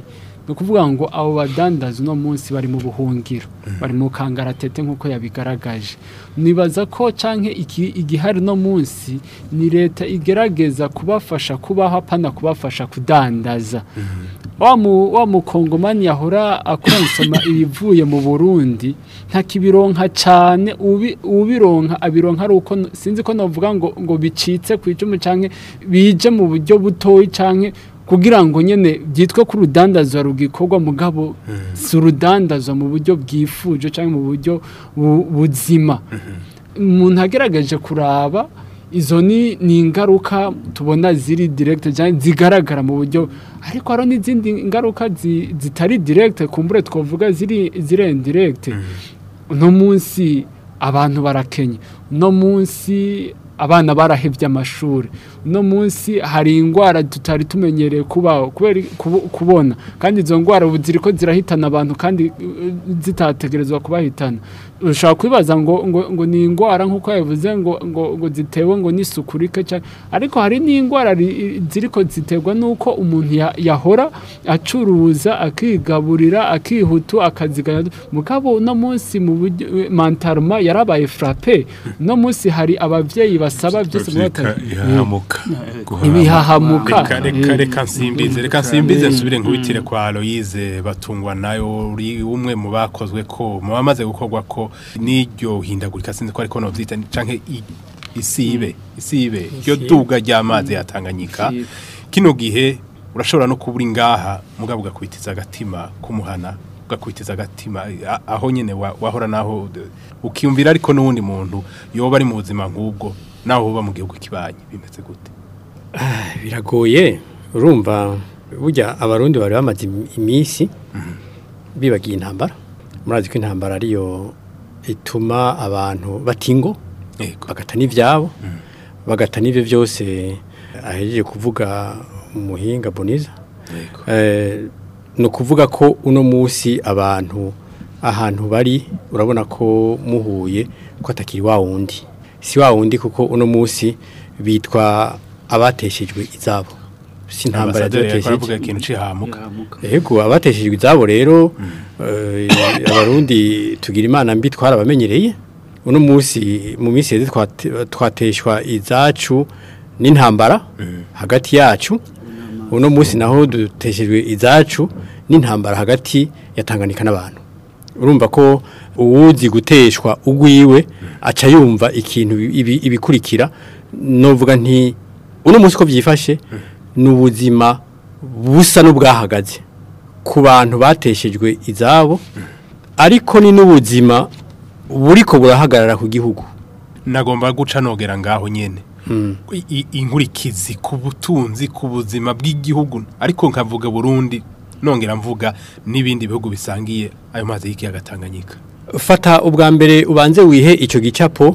ni ukuvuga ngo abo badandaza uno munsi bari mu buhungiro bari mu kangaratete nk'uko yabigaragaje nibaza ko canke iki igihari no munsi ni leta igerageza kubafasha kubaho apana kubafasha kudandaza wa mu wa mukongomani yahora akonsoma ibivuye mu Burundi ntakibironka cane ubi ubironka abironka ari uko sinzi ko novuga ngo ngo bicitse ku icumu canke bije mu buryo butoyi canke kugira ngo nyene byitwe ko urudandazwa rugikorwa mugabo si urudandazwa mu buryo bwifuje canke mu buryo bu- buzima umuntu agerageje kuraba izo ni ni ingaruka tubona ziri direct cyane zigaragara mu buryo ariko hari n'izindi ngaruka zi- zitari direct kumbure twavuga ziri ziri indirect uno munsi abantu barakenye uno munsi abana barahevye amashuri uno munsi hari indwara tutari tumenyereye kubaho kubera kubo- kubona kandi izo ndwara ubu ziriko zirahitana abantu kandi uh, zitategerezwa kubahitana ushobora kwibaza ngo ngo, ngo ni indwara nk'uko yavuze ngo ngo, ngo zitewe ngo n'isuku rike cyane ariko hari n'indwara ri- ziriko ziterwa n'uko umuntu ya- yahora acuruza akigaburira akihutu akazigana mugabo uno munsi mu buryo mantaruma yarabaye frappe uno munsi hari abavyeyi basaba byose mu bavyita bata- ihahamuka guhahamuka. ibihahamuka reka reka reka nsimbize reka nsimbize nsubire nkubitire kwa Aloise batungwa nayo uri umwe mu bakozwe ko mu bamaze gukorwa ko n'iryo hindagurika sinzi ko ariko novyita canke i- isibe isibe ryo duga ry'amazi yatanganyika Isibe. kino gihe urashobora no kubura ingaha mugabo ugakubitiza agatima kumuhana ugakubitiza agatima a- aho nyene wa- wahora naho d- ukiyumvira ariko n'uwundi muntu yoba ari mu buzima nk'ubwo naho uba mu gihugu kibanye bimeze gute biragoye urumva burya abarundi bari bamaze im- iminsi bibagiye intambara murazi ko intambara ariyo ituma abantu batingo yego bagata n'ivyabo bagata n'ivyo byose ahejeje kuvuga umuhinga boniza yego Eh, ni ukuvuga ko uno munsi abantu ahantu bari urabona ko muhuye ko atakiri wa wundi si wa wundi kuko uno munsi bitwa abateshejwe izabo si intambara ambasaderi yariko aravuga yabatesheje ikintu cihamuka Ego abateshejwe izabo rero eh, abarundi tugira imana mbi twarabamenyereye uno munsi mu minsi yeze twate- twateshwa izacu n'intambara hagati yacu uno munsi naho duteshejwe izacu n'intambara hagati ya Tanganyika n'abantu urumva ko uwuzi guteshwa ugwiwe aca yumva ikintu ibi- ibikurikira novuga nti uno munsi ko byifashe ni ubuzima busa n'ubwahagaze ku bantu bateshejwe izabo ariko ni n'ubuzima buriko burahagarara ku gihugu nagomba guca nogera ngaho nyene I- i- inkurikizi ku butunzi ku buzima bw'igihugu ariko nkavuga Burundi nongera mvuga n'ibindi bihugu bisangiye ayo mazi y'ikiyaga Tanganyika fata ubwa mbere ubanze wihe icyo gicapo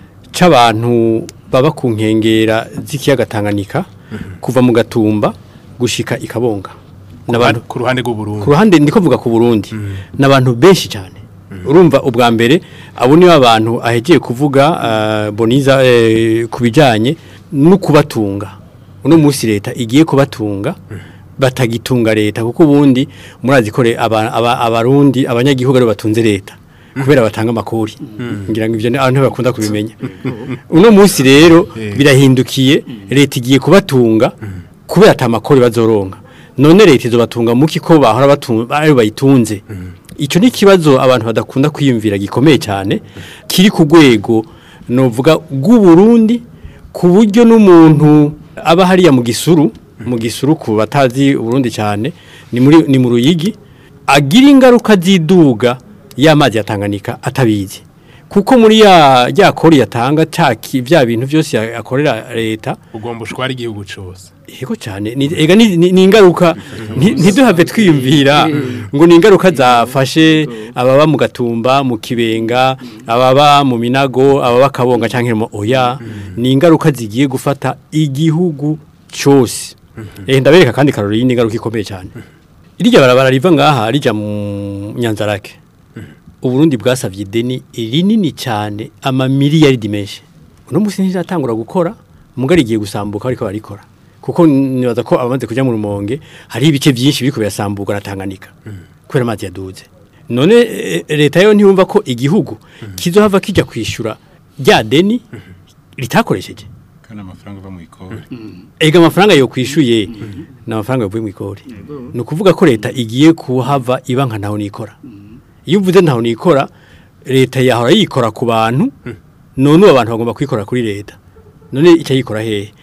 c'abantu baba ku nkengera z'ikiyaga Tanganyika kuva mu gatumba gushika ikabonga n'abantu ku ruhande rw'u Burundi ku ruhande ndiko mvuga ku Burundi n'abantu benshi cyane urumva ubwa mbere abo nibo abantu ahegeye kuvuga uh, boniza eh, kubijanye no kubatunga uno munsi leta igiye kubatunga batagitunga leta kuko ubundi murazi ko re- aba- aba- abarundi abanyagihugu ari bo batunze leta kubera batanga amakori ngira ngo ivyo ni- abantu bakunda kubimenya uno munsi rero birahindukiye leta igiye kubatunga kubera ata makori bazoronka none leta izobatunga muki ko bahora batunga ari bayitunze ico ni kibazo abantu badakunda kwiyumvira gikomeye cyane kiri ku rwego novuga rw'u Burundi ku buryo n'umuntu aba hariya mu gisuru mu gisuru ku batazi Burundi cyane ni muri ni mu ruyigi agira ingaruka ziduga y'amazi yatanganika atabizi kuko muri ya ya kori yatanga caki bya bintu byose ya- akorera leta ugomba ushwara igihugu cose Yego cyane ni ega ni, ni, ni ingaruka nti- ntiduhave twiyumvira ngo ni ingaruka zafashe ababa mu gatumba mu kibenga ababa mu minago ababa kabonga canke mu oya ni ingaruka zigiye gufata igihugu cyose eh ndabereka kandi karori ni ingaruka ikomeye cyane irya barabara riva ngaha rija mu Nyanzarake Uburundi bwasavye ideni rinini cyane ama miliyari menshi uno musi ntiratangura gukora mugari igiye gusambuka ariko barikora kuko nibaza ko abamaze kujya mu rumonge hari ibice byinshi biriko birasamburwa na Tanganyika kubera amazi yaduze none eh, leta yo ntiyumva ko igihugu kizohava kijya kwishura rya deni ritakoresheje kandi amafaranga ava mu ikori ega amafaranga yo kwishuye ni amafaranga yavuye mu ikori ni ukuvuga ko leta igiye kuhava iba nka ntaho nikora iyo uvuze ntaho nikora leta yahora yikora ku bantu none ubu abantu bagomba kwikora kuri leta none icyo yikora hehe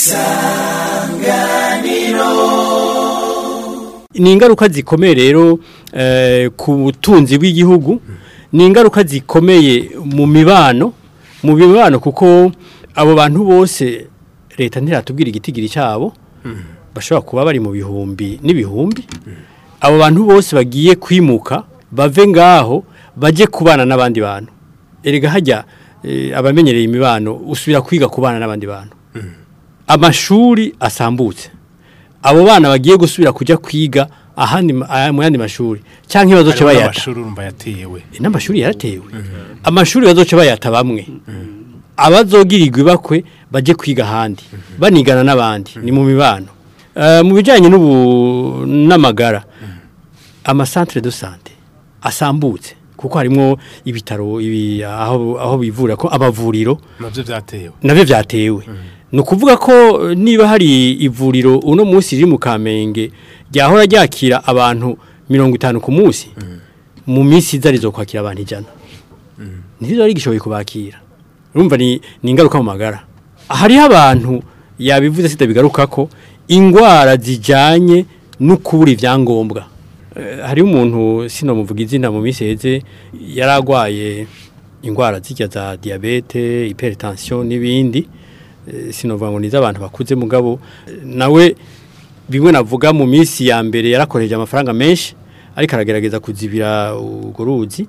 ni ingaruka zikomeye rero eh, ku butunzi bw'igihugu ni ingaruka zikomeye mu mibano mu mibano kuko abo bantu bose leta ntiratubwira igitigiri cyabo bashobora kuba bari mu bihumbi n'ibihumbi abo bantu bose bagiye kwimuka bave ngaho bajye kubana n'abandi bantu erega hajya eh, abamenyereye imibano usubira kwiga kubana n'abandi bantu amashuri asambutse abo bana bagiye gusubira kujya kwiga ahandi ma- ah, mu yandi mashuri cyangwa bazoce bayata amashuri urumva yatewe n'amashuri yaratewe amashuri bazoce bayata bamwe abazogirirwa ibakwe bajye kwiga ahandi banigana n'abandi ni mu mibano Eh, mu bijyanye n'ubu n'amagara amasantere de sante asambutse kuko harimo ibitaro ibi aho aho bivura ko abavuriro nabyo byatewe nabyo byatewe ni ukuvuga ko eh, niba hari ivuriro uno munsi riri mu kamenge ryahora ryakira abantu mirongo itanu ku munsi mu minsi iza rizo kwakira abantu ijana ntizo rigishoboye kubakira urumva ni ni ingaruka mu magara hariho abantu yabivuze sida bigaruka ko indwara zijyanye no kubura ibyangombwa Eh, hariho umuntu sinomuvuga izina mu minsi heze yari arwaye indwara zijya za diyabete hypertension n'ibindi Eh, sinovuga ngo ni iz'abantu bakuze mugabo eh, nawe bimwe navuga mu minsi ya mbere yarakoresheje amafaranga menshi ariko aragerageza kuzibira urwo ruzi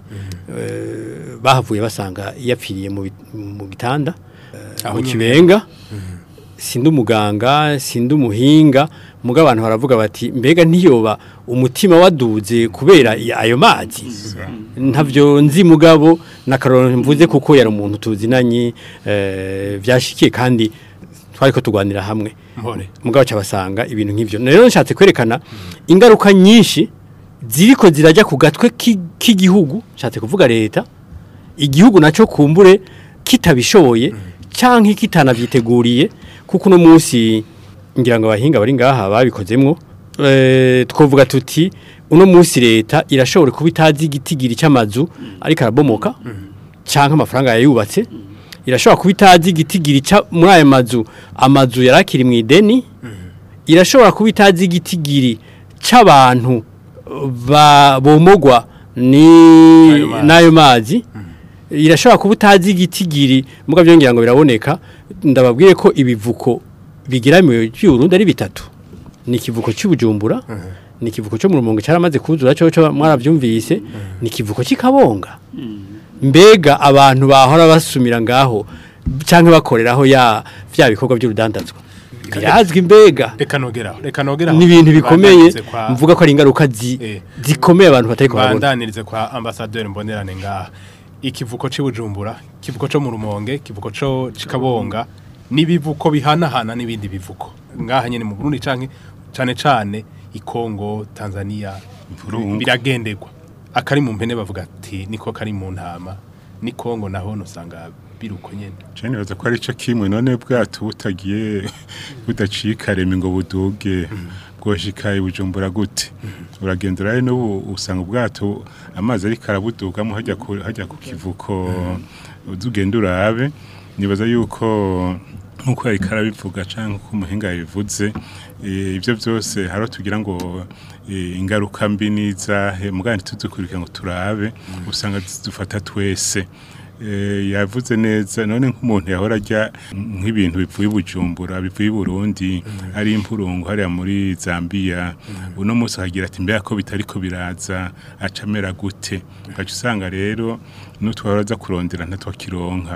Eh, bahavuye basanga yapfiriye mu bi- mu gitanda eh, Aho mu nyene. kibenga sindi umuganga sindi umuhinga muga abantu baravuga bati mbega ntiyoba umutima waduze kubera i- ayo mazi ntavyo nzi mugabo nakaroro mvuze kuko yari umuntu tuzinanye eh, vyashikiye kandi twariko tugwanira hamwe mpore mugabo cyabasanga ibintu nk'ivyo rero nshatse kwerekana ingaruka nyinshi ziriko zirajya ku gatwe ki- k'igihugu nshatse kuvuga leta igihugu nacyo kumbure kitabishoboye canke kitanavyiteguriye kuko uno munsi ngira ngo abahinga bari ngaha babikozemwo eh, twovuga tuti uno munsi leta irashobora kuba itazi igitigiri cy'amazu ariko arabomoka canke amafaranga yayubatse irashobora kuba itazi igitigiri ca muri aya mazu amazu yarakiri mu ideni irashobora kuba itazi igitigiri c'abantu ba bomogwa ni N'ayo mazi. n'ayo mazi irashobora kuba utazi igitigiri muga byongera ngo biraboneka ndababwiye ko ibivuko bigiramiwe cy'urundi ari bitatu ni ikivuko cy'ubujumbura ni ikivuko cyo mu rumonge cyaramaze kuzura cyo cyo mwarabyumvise ni ikivuko cy'ikabonga mbega abantu bahora basumira ngaho cyangwa bakoreraho ya vya bikorwa by'urudandazwa birazwi mbega reka nogeraho reka nogeraho ni ibintu bikomeye Bandanirize kwa- mvuga ko ari ingaruka zi- Eh. zikomeye abantu batari kubabona bandanirize kwa ambasaderi mbonerane ngaha ikivuko cy'ubujumbura ikivuko cyo mu rumonge ikivuko cyo cikabonga n'ibivuko bihanahana n'ibindi bivuko ngaha nyene mu Burundi canke cane cane ikongo Tanzania Burungu. biragendegwa akari mu mpene bavuga ati niko kari mu ntama ni kongo naho nosanga biruko nyene Je nibaza ko ari cyo kimwe none bwato butagiye budacika reme ngo buduge bwoshika ibujumbura gute uragendera rero n'ubu usanga ubwato amazi ariko arabudugamo hajya ku hajya ku kivuko uzugenda urabe nibaza yuko nkuko yari karabivuga canke uko umuhinga yabivuze eh, ivyo byose haro tugira ngo eh, ingaruka mbi nizahe mugandi tuzikurikira ngo turabe usanga zidufata twese Eh, yavuze neza none nk'umuntu yahora ajya nk'ibintu bivuye i bujumbura bivuye i burundi ari impurungu hariya muri zambia uno munsi akagira ati mbega ko bitari ko biraza acamera gute ugaca usanga rero n'utwara aza kurondera ntatwakironka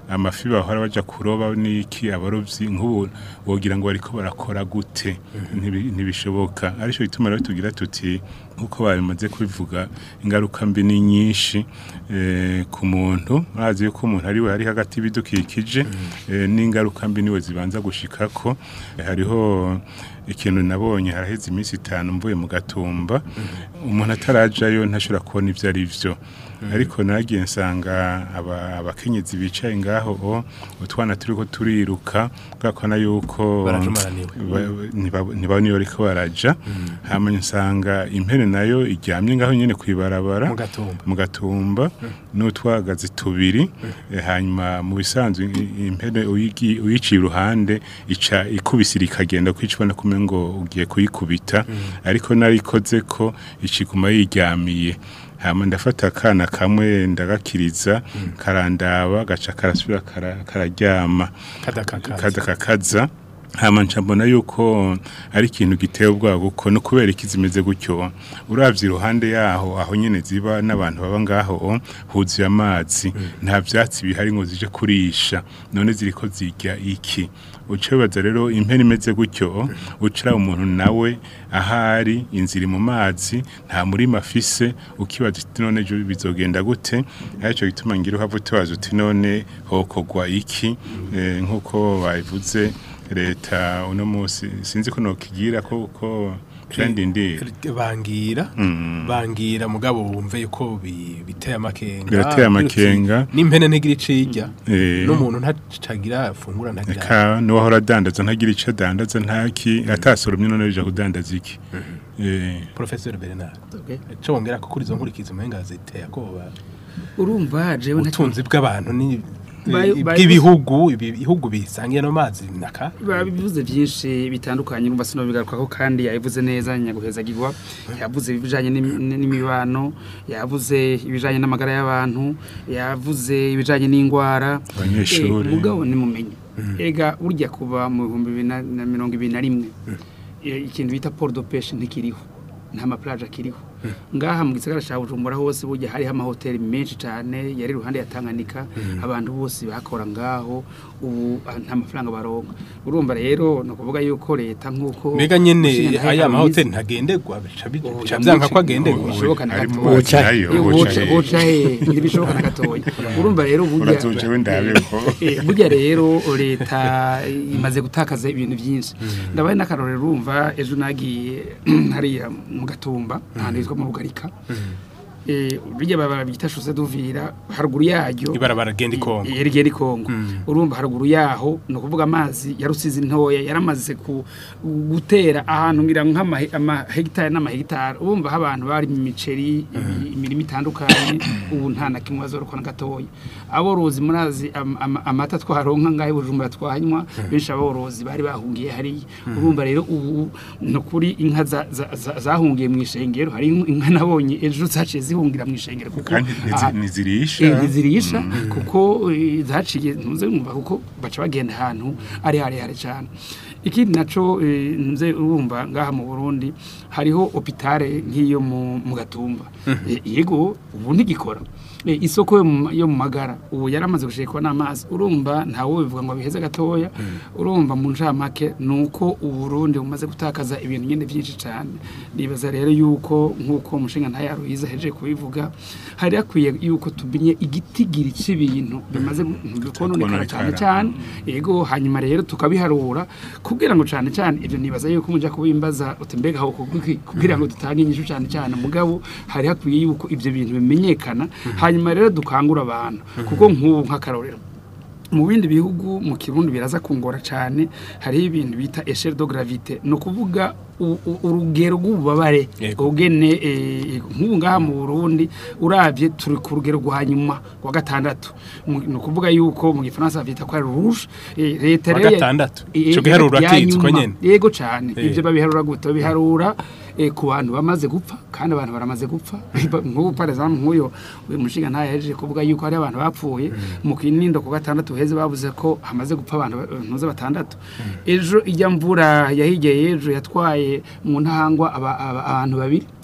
amafi bahora baja kuroba n'iki abarovyi nk'ubu wogira ngo bariko barakora gute Ntibi- ntibishoboka arico bituma rero tugira tuti nkuko babimaze kubivuga ingaruka mbi ni nyinshi eh, ku muntu murazi yuko umuntu ari we hari hagati y'ibidukikije eh, n'ingaruka mbi niwe zibanza gushikako Eh, hariho ikintu nabonye haraheze iminsi itanu mvuye mu gatumba umuntu atarajayo ntashobora kubona ibyo ari byo ariko nagiye nsanga aba- abakenyezi bicaye ngaho o utwana turiko turiruka bwakona yuko Barajumaraniwe. ba- ntiba- ntibabona iyo bariko baraja hama nsanga impene nayo iryamye ngaho nyene kwibarabara Mu gatumba. mu gatumba n'utwagazi tubiri eh, hanyuma mu bisanzwe i- impene uyigi- uyiciye iruhande ica ikubisira ikagenda kwicibona kume ngo ugiye kuyikubita ariko narikoze ko iciguma yiryamiye hama ndafata akana kamwe ndagakiriza karandaba gaca karasubira kara- kararyama Kadakakaza. kadakakaza hama nca mbona yuko ari ikintu giteye ubwoba kuko no kubera iki zimeze gutyo uravye iruhande yaho aho nyene ziba n'abantu baba ngaho huzuye amazi nta vyatsi bihari ngo zije kurisha none ziriko zirya iki uca wibaza rero impene imeze gutyo ucira umuntu nawe ahari inzira mu mazi nta murima afise ukibaza uti none ejo bizogenda gute aricyo gituma ngira uhava utubaza uti none hokogwa iki Eh, nk'uko babivuze leta uno munsi sinzi ko nokigira ko ko kandi ndi bangira bangira mugabo wumve yuko bi- biteye amakenga Birateye amakenga. n'impene ntigira icirya Eh. n'umuntu ntacagira fungura ntagira ka niwahora adandaza ntagira icyo adandaza ntaki atasoromye none bija kudandaza iki Eh, Professor Bernard cyo wongera ko kuri izo nkurikizi umenga ziteye akoba urumva jewe ntacyo ubutunzi bw'abantu ni Bayi- bayi- bw'ibihugu ibi bihugu bisangiye no mazi naka bivuze byinshi bitandukanye urumva sinobigarukaho kandi yabivuze neza nyaguhezagirwa yavuze ibijanye n'imi- n'imibano yavuze ibijanye n'amagara y'abantu yavuze ibijanye n'indwara Abanyeshuri. Eh, mugabo nimumenye ega burya kuva mu bihumbi bibiri na na mirongo ibiri na rimwe eh, ikintu bita port de pêche ntikiriho nta maplaje akiriho ngaha mu gisagara cya bujumbura hose burya hariho amahoteli menshi cyane yari iruhande ya tanganyika abantu bose bakora ngaho ubu ah, nta mafaranga baronka urumva rero ni ukuvuga yuko leta nk'uko mbega nyene Umushinga aya ntahe mahoteli abizi. ntagendegwa bica bi- Oh, bica vyanka ko yamuci- agendegwa bishoboka na harimo gatoya. boca nayo Eh, boca boca he. boca he ntibishoboka na gatoya urumva rero burya urazoje wendabe ko Eh, burya rero leta imaze gutakaza ibintu byinshi ndabaye n'akarorero urumva ejo nagiye hariya mu gatumba ahantu hitwa mu rugarika Eh, burya baba bita shose duvira haruguru yaryo ibarabara genda ikongo rigera ikongo urumva haruguru yaho ni ukuvuga amazi ya rusizi ntoya yaramaze ku- gutera ahantu ngira nk'amahegitari n'amahegitari urumva aho abantu bari mu miceri ibi- imirimo itandukanye ubu nta na kimwe bazorokwa na gatoya aborozi murazi am- am- amata twaronka ngahe bujumbura twanywa benshi aborozi bari bahungiye hariya urumva rero ubu ni ukuri inka za- za- za- zahungiye mu ishengero hari inka nabonye ejo zaciye zihungira mu ishengero kuko kandi ntizi- aha- ntizirisha Eh, ntizirisha kuko eh, zaciye ntuze numva kuko baca bagenda ahantu ari harehare cyane ikindi naco eh, ntuze urumva ngaha mu Burundi hariho hopitale nk'iyo mu mu gatumba Eh, yego ubu ntigikora Eh, isoko yo mu- yo mu magara ubu yaramaze gushekwa n'amazi urumva ntawe bivuga ngo biheze gatoya urumva mu ncamake nuko uburundi bumaze gutakaza ibintu nyine byinshi cyane nibaza rero yuko nk'uko umushinga ntayaruhiza heje kubivuga hari hakwiye yuko tumenye igitigiri cy'ibintu bimaze kononekara cyane cyane yego hanyuma rero tukabiharura kugira ngo cyane cyane ibyo nibaza yuko mujya kubimbaza uti mbega aho kuki- kugira ngo dutange inyishu cyane cyane mugabo hari hakwiye yuko ibyo bintu bimenyekana hanyuma rero dukangura abantu kuko nk'ubu nk'akarorero mu bindi bihugu mu kirundi biraza kungora cyane hariho ibintu bita esheri do gravite ni ukuvuga u- u- urugero rw'ububabare Yego. ugene eh, nk'ubu ngaha mu burundi urabye turi ku rugero rwa nyuma wa gatandatu Mu- ni ukuvuga yuko mu gifaransa babyita ko ari rouge Eh, leta Wa rero ya- gatandatu? Eh, Ico giharuro ya urakizi ko nyuma. nyene? yego cyane Eh. ibyo babiharura gute babiharura eh, ku bantu bamaze gupfa kandi abantu baramaze gupfa nk'ubu par exemple nk'uyo uyu mushinga ntayahejeje kuvuga yuko hari abantu bapfuye mu kinindo ku gatandatu heze bavuze ko hamaze gupfa abantu ba- ntuze batandatu ejo ijya mvura yahigeye ejo yatwaye mu ntahangwa aba- aba- abantu babiri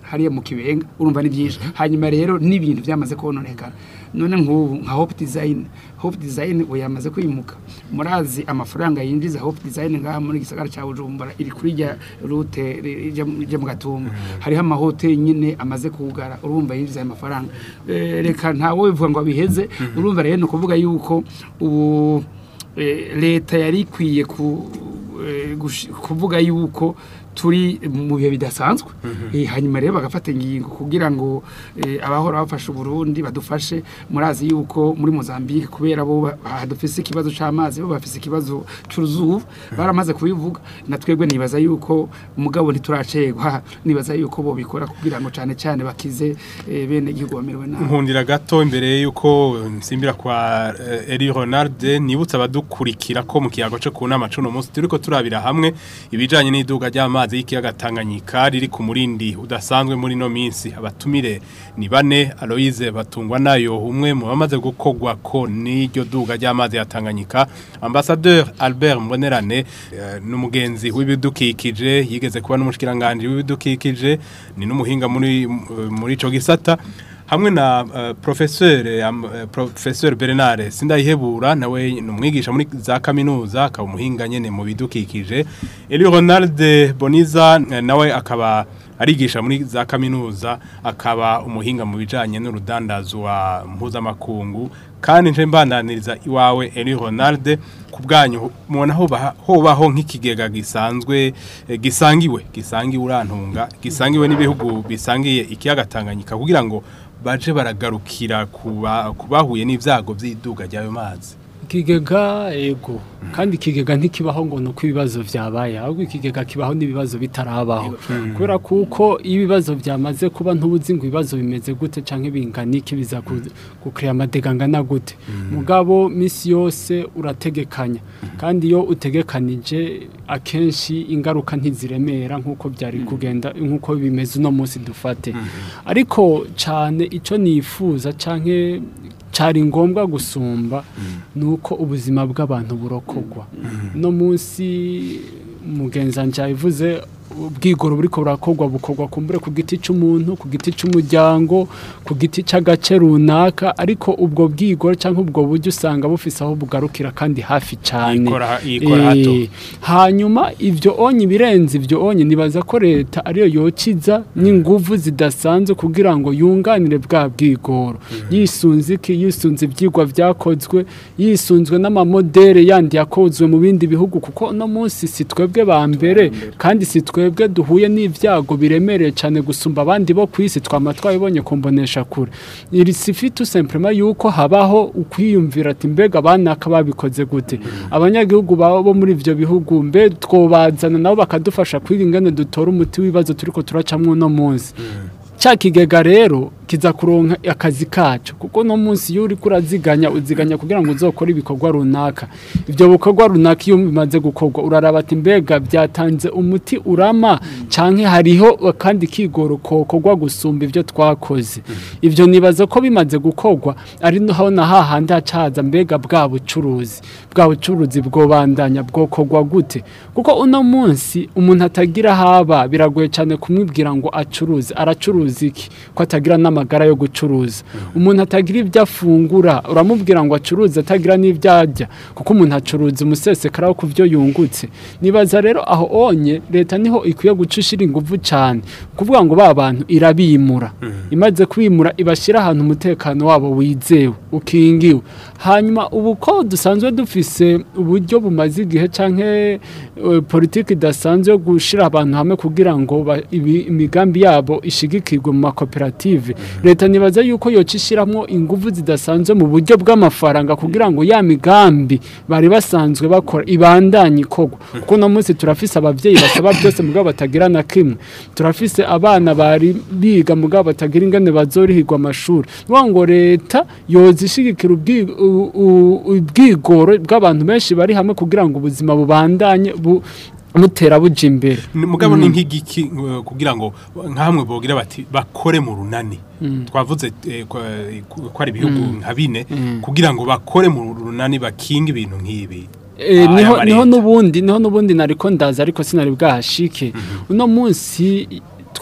hariya mu kibenga urumva ni byinshi hanyuma rero n'ibintu byamaze kononekara none nk'ubu nka hope design hope design ubu yamaze kwimuka murazi amafaranga yinjiza hope design ngaha muri gisagara cya bujumbura iri kuri rya rute ri- rijya mu- rijya mu gatumba hariho amahoteli nyine amaze kugara urumva yinjiza ayo mafaranga Eh, reka ntawe bivuga ngo abiheze urumva rero ni ukuvuga yuko ubu eh, leta yari ikwiye ku eh, gushi- kuvuga yuko turi mu bihe bidasanzwe Eh, hanyuma rero bagafata ingingo kugira ngo eh, abahora bafasha Burundi badufashe murazi yuko muri Mozambique kubera bo ba- hadufise ikibazo c'amazi bo bafise ikibazo c'uruzuba baramaze kubivuga na twebwe nibaza yuko mugabo ntituracegwa nibaza yuko bo bikora kugira ngo cane cane bakize eh, bene igihugu bamerewe nabi nkundira gato imbere yuko nsimbira kwa eh, Eli Ronald nibutsa abadukurikira ko mu kiyago cyo kunama cuno munsi turiko turabira hamwe ibijanye n'iduga ry'amazi y'ikiyaga Tanganyika riri ku murindi udasanzwe muri no minsi abatumire ni bane Aloise batungwa nayo umwe mu bamaze gukogwa ko n'iryo duga ry'amazi ya Tanganyika ambassadeur Albert Mbonerane eh, n'umugenzi w'ibidukikije yigeze kuba n'umushikiranganje w'ibidukikije ni n'umuhinga muri muri ico gisata hamwe na uh, professeur um, uh, professeur Bernard Sindayihebura nawe ni umwigisha muri za kaminuza akaba umuhinga nyene mu bidukikije Eli Ronald Boniza eh, nawe akaba arigisha muri za kaminuza akaba umuhinga mu bijanye n'urudandazwa mpuzamakungu kandi nje mbandaniriza iwawe Eli Ronald ku bwanyu mubona hoba hobaho nk'ikigega gisanzwe eh, gisangiwe gisangiwe urantunga gisangiwe n'ibihugu bisangiye ikiyaga Tanganyika kugira ngo baje baragarukira kuba kubahuye n'ivyago vy'iduga ry'ayo mazi ikigega ego kandi ikigega ntikibaho ngo nuko ibibazo vyabaye ahubwo ikigega kibaho n'ibibazo bitarabaho kubera kuko iyo ibibazo vyamaze kuba ntubuzi ngo ibibazo bimeze gute canke bingana iki biza gukrea amadega angana gute mugabo misi yose urategekanya kandi iyo utegekanije akenshi ingaruka ntiziremera nk'uko byari kugenda nk'uko bimeze uno munsi dufate ariko cane ico nifuza canke cari ngombwa gusumba nuko ubuzima bw'abantu burokogwa no munsi mugenzanje yavuze ubwigoro buriko burakorwa bukorwa kumbure ku giti c'umuntu ku giti c'umuryango ku giti c'agace runaka ariko ubwo bwigoro canke ubwo buryo usanga bufise aho bugarukira kandi hafi cane Yikora- yikora hato. Eh, hanyuma ivyo onye ibirenze ivyo onye nibaza ko leta ariyo yokiza n'inguvu zidasanzwe kugira ngo yunganire bwa bwigoro yisunze iki yisunze ivyigwa vyakozwe yisunzwe n'amamodere yandi yakozwe mu bindi bihugu kuko no munsi si twebwe ba mbere kandi si twebwe duhuye n'ivyago biremereye cyane gusumba abandi bo ku isi twama twabibonye kumbonesha kure iri sifi tout simplement yuko habaho ukwiyumvira ati mbega abanaka babikoze gute abanyagihugu babo bo muri ivyo bihugu mbe twobazana nabo bakadufasha kwiga ingene dutora umuti w'ibibazo turiko turacamwo uno munsi cya kigega rero kiza kuronka akazi kacu kuko no munsi iyo uri kuraziganya uziganya kugira ngo uzokore ibikorwa runaka ibyo bikorwa runaka iyo bimaze gukorwa uraraba ati mbega byatanze umuti urama canke hariho kandi kigoro kokorwa gusumba ibyo twakoze ibyo nibaza ko bimaze gukorwa ari naho na hahandi hacaza mbega bwa bucuruzi bwa bucuruzi bwobandanya bwokorwa gute kuko uno munsi umuntu atagira haba biragoye cyane kumwibwira ngo acuruze aracuruza iki ko atagira n'amagara yo gucuruza umuntu atagira ibyo afungura uramubwira ngo acuruze atagira n'ibyo arya kuko umuntu acuruza umusesekara wo ku byo yungutse nibaza rero aho onye leta niho ikwiye guca ishira ingufu cyane kuvuga ngo ba bantu irabimura imaze kubimura ibashyira ahantu umutekano wabo wizewe ukingiwe hanyuma ubu ko dusanzwe dufise uburyo bumaze igihe canke uh, politiki idasanzwe yo gushira abantu hamwe kugira ngo ba- ibi- imigambi yabo ishigikirwe mu makoperative leta nibaza yuko yoca ishiramwo ingufu zidasanzwe mu buryo bw'amafaranga kugira ngo ya migambi bari basanzwe bakora ibandanye ikorwa kuko uno munsi turafise abavyeyi basaba byose mugabo batagira na kimwe turafise abana bari biga mugabo batagira ingene bazorihirwa amashuri nuvuga ngo leta yoza ishigikira ubwi- u- u- ubwigoro bw'abantu benshi bari hamwe kugira ngo ubuzima bubandanye bu mutera buja imbere Ni- mugabo ni nk'igiki eh, kugira ngo nkamwe bogira bati bakore mu runani twavuze eh, ko ko ari ibihugu nka bine kugira ngo bakore mu runani bakinga ibintu nk'ibi Eh, Ah, niho y'amareta. niho nubundi niho nubundi nariko ndaza ariko sinari bwahashike uno munsi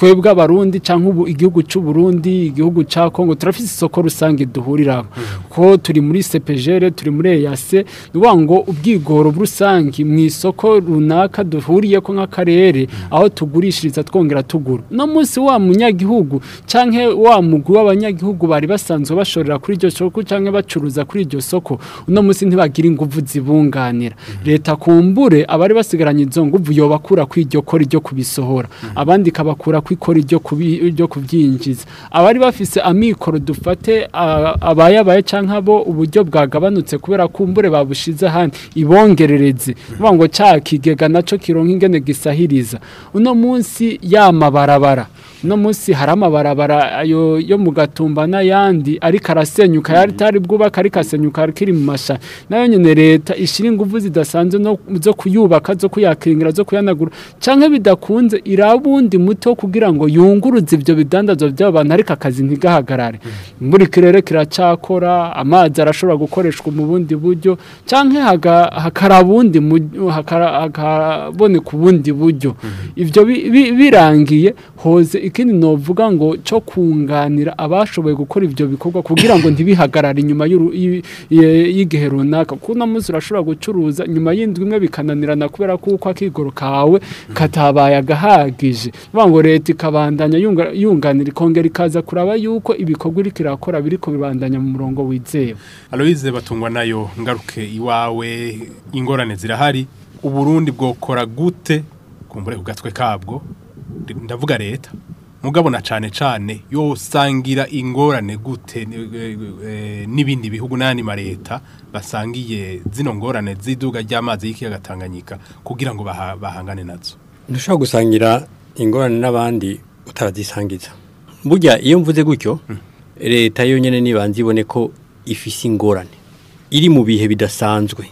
twebwe abarundi canke ubu igihugu c'u Burundi igihugu ca Kongo turafise isoko rusange duhuriraho ko turi muri CPGR turi muri EAC nuwa ngo ubwigoro rusange mu isoko runaka duhuriye ko nk'akarere aho tugurishiriza twongera tugura no munsi wa munyagihugu canke wa mugwi w'abanyagihugu bari basanzwe bashorera kuri iryo soko canke bacuruza kuri iryo soko uno munsi ntibagira inguvu zibunganira leta kumbure abari basigaranye izo nguvu yobakura ku iryo kora ryo kubisohora abandi kabakura ku ikora ryo kubi ryo kubyinjiza abari bafise amikoro dufate a- abayabaye canke abo uburyo bwagabanutse kubera kumbure babushize handi ibongerereze vuga ngo ca kigega naco kironka ingene gisahiriza uno munsi yamabarabara uno munsi hari amabarabara ayo yo mu gatumba n'ayandi ariko arasenyuka yari tari bwubaka ariko asenyuka kiri mu masha nayo nyene leta ishira inguvu zidasanzwe no zo kuyubaka zo kuyakingira zo kuyanagura canke bidakunze irabundi muto kugira ngo yunguruze ivyo bidandazwa by'abantu ariko akazi ntigahagarare muri kirere kiracakora amazi arashobora gukoreshwa mu bundi buryo canke haga- hakara bundi mu- hakara- hakaboneka ubundi buryo ivyo bi- bi- birangiye hoze ikindi novuga ngo cyo kunganira abashoboye gukora ivyo bikorwa kugira ngo ntibihagarare inyuma y'uru- y- y- y'igihe runaka kuko uno munsi urashobora gucuruza nyuma y'indwi imwe bikananirana kubera kuko akigoro kawe katabaye agahagije vuga ngo leta ikabandanya yunga- yunganira ikongera ikaza kuraba yuko ibikorwa iriko irakora biriko bibandanya mu murongo wizewe Aloise batungwa nayo ngaruke iwawe ingorane zirahari uburundi bwokora gute kumbure ku gatwe kabwo ndavuga leta mugabo na cane cane yosangira ingorane gute ni- eh, eh, n'ibindi bihugu n'andi ma leta basangiye zino ngorane z'iduga ry'amazi y'ikiyaga Tanganyika kugira ngo baha- bahangane nazo ntushobora gusangira ingorane n'abandi utarazisangiza burya iyo mvuze gutyo leta yonyine nibanza ibone ko ifise ingorane iri mu bihe bidasanzwe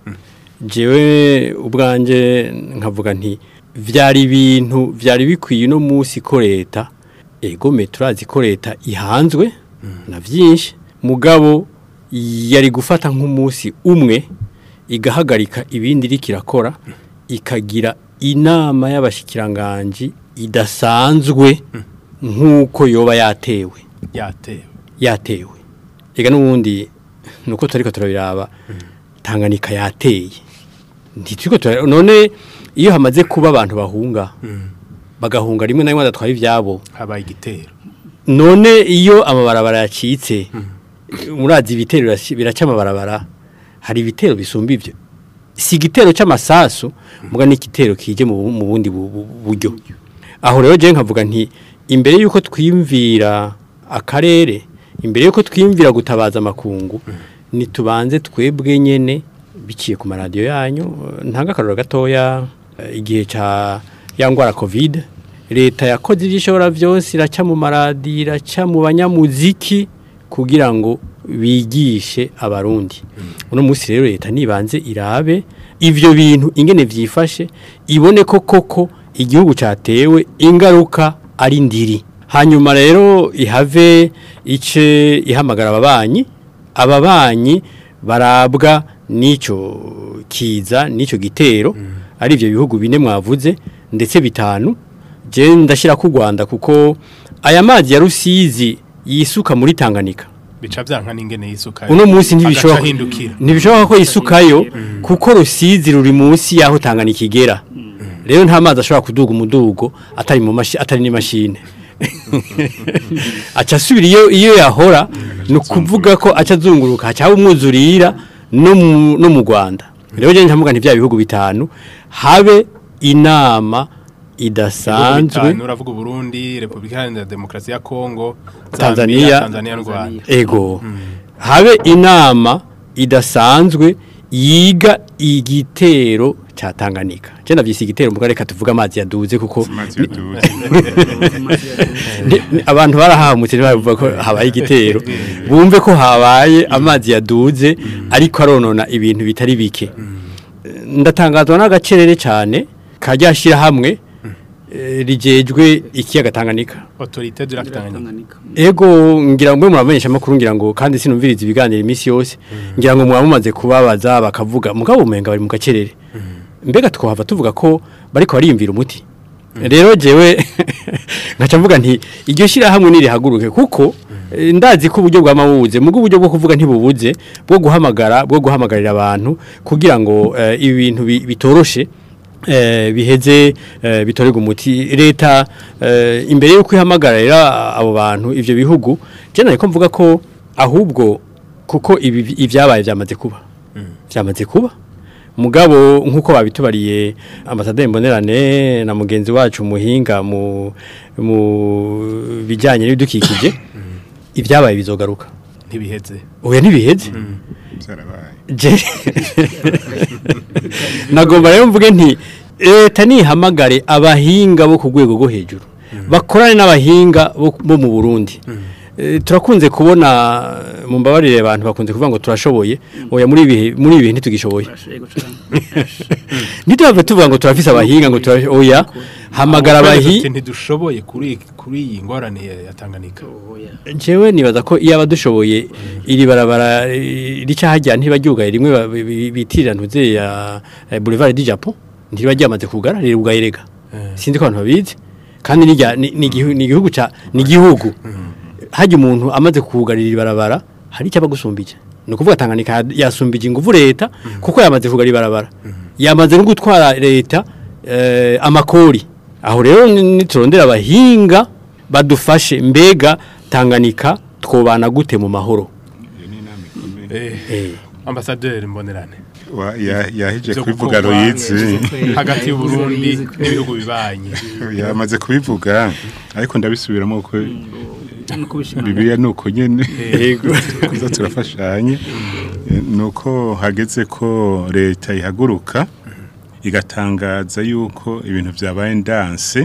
jewe ubwanjye nkavuga nti byari ibintu byari bikwiye uno munsi ko leta egome turazi ko leta ihanzwe na byinshi mugabo yari gufata nk'umunsi umwe igahagarika ibindi iriko irakora ikagira inama y'abashikiranganji idasanzwe nk'uko yoba yatewe yatewe yatewe reka n'ubundi nuko turiko turabiraba Tanganyika yateye ntituriko turabiraba none iyo hamaze kuba abantu bahunga bagahunga rimwe na rimwe badatwara ivyabo habaye igitero none iyo amabarabara yacitse murazi ibitero biraci- biraca amabarabara hari ibitero bisumba ivyo si igitero c'amasasu muga n'igitero kije mu bu- mu bundi bu- bu- buryo aho rero je nkavuga nti imbere yuko twimvira akarere imbere yuko twimvira gutabaza amakungu nitubanze twebwe nyene biciye ku maradiyo yanyu eh, ntanga akaroro gatoya eh, igihe ca ya ngwara covid leta yakoze ibyo ishobora byose iraca mu maradiyo iraca mu banyamuziki kugira ngo bigishe abarundi uno munsi rero leta nibanze irabe ivyo bintu ingene vyifashe ibone ko koko igihugu catewe ingaruka ari ndiri hanyuma rero ihave ice ihamagara ababanyi ababanyi barabwa n'ico kiza n'ico gitero ari ivyo bihugu bine mwavuze ndetse bitanu je ndashira ku Rwanda kuko aya mazi ya Rusizi yisuka muri Tanganyika bica byanka n'ingene yisuka uno munsi ntibishoboka agaca ahindukira ntibishoboka ko yisukayo kuko Rusizi ruri munsi yaho Tanganyika igera rero nta mazi ashobora kuduga umudugo atari mu mashi atari n'imashine aca asubira iyo iyo yahora ni ukuvuga ko aca azunguruka haca haba umwuzurira no mu no mu Rwanda rero je ntamuga nti bya bihugu bitanu habe inama idasanzwe bitanu uravuga Burundi Republika Iharanira Demokarasi ya Kongo Tanzania. Zambia, Tanzania n'u Rwanda ego habe inama idasanzwe yiga igitero ca Tanganyika je navyise igitero muga reka tuvuga amazi yaduze kuko amazi yaduze ni- ni- abantu barahamutse bavuga ko habaye igitero bumve ko habaye amazi yaduze ariko aronona ibintu bitari bike ndatangazwa n'agacerere cyane kajya hamwe eh, rijejwe ikiyaga Tanganyika Autorité de la Tanganyika Tanganyika. Ego ngira ngo muramenyesha makuru ngira ngo kandi sinumviriza ibiganiro iminsi yose ngira ngo mumaze kubabaza bakavuga mugabo umenga bari mu gacerere mbega twahava tuvuga ko bariko bariyumvira umuti rero jewe nkaca mvuga nti iryo shyirahamwe nirihaguruke kuko eh, ndazi ko uburyo bw'amabuze mu uburyo bwo kuvuga ntibubuze bwo guhamagara bwo guhamagarira abantu kugira ngo eh, ibi bintu bi- bitoroshe eh, biheze eh, bitorerwa umuti leta eh, imbere yo kwihamagarira abo bantu ivyo bihugu je nariko mvuga ko ahubwo kuko ibi ibyabaye byamaze kuba byamaze kuba mugabo nkuko babitubariye ambasaderi mbonerane na mugenzi wacu muhinga mu mu bijyanye n'ibidukikije ibyabaye bizogaruka ntibiheze oya ntibiheze byarabaye Je- nagomba rero mvuge nti leta nihamagare abahinga bo ku rwego rwo hejuru bakorane n'abahinga bo bo mu burundi Eh, turakunze kubona mu mbabarire abantu bakunze kuvuga ngo turashoboye oya muri ibihe muri ibihe ntitugishoboye Yego cane. ntitubave tuvuga ngo turafise abahinga ngo turafise oya hamagara Ati abahi ntidushoboye kuri kuri iyi ngorane ya ya Tanganyika Oya. jewe nibaza ko iyo abadushoboye iri barabara eh, rica hajya ntibaryugaye rimwe ba- bi- bi- bitirira ntuze ya eh, Boulevard du Japon ntiba ryamaze kugara rirugaye rega sinzi ko abantu babizi kandi ni rya- ni ni igihu- ni igihugu ca ni igihugu hajya umuntu amaze kugarira iri barabara hari icyo abagusumbije ni ukuvuga Tanganyika yasumbije ingufu leta kuko yamaze kugara ibarabara yamaze no gutwara leta eh, amakori aho rero ni- niturondera abahinga badufashe mbega Tanganyika twobana gute mu mahoro eh eh ambasaderi mbonerane Wa- ya- yaheje Vyo kubivuga gukorwa ruyizi hagati y'u Burundi n'ibihugu bibanye yamaze kubivuga ariko ndabisubiramo ko no kubishima bibiliya ni uko nyene Yego. kuza turafashanye Eh, ni uko hageze ko leta ihaguruka igatangaza yuko ibintu byabaye ndanse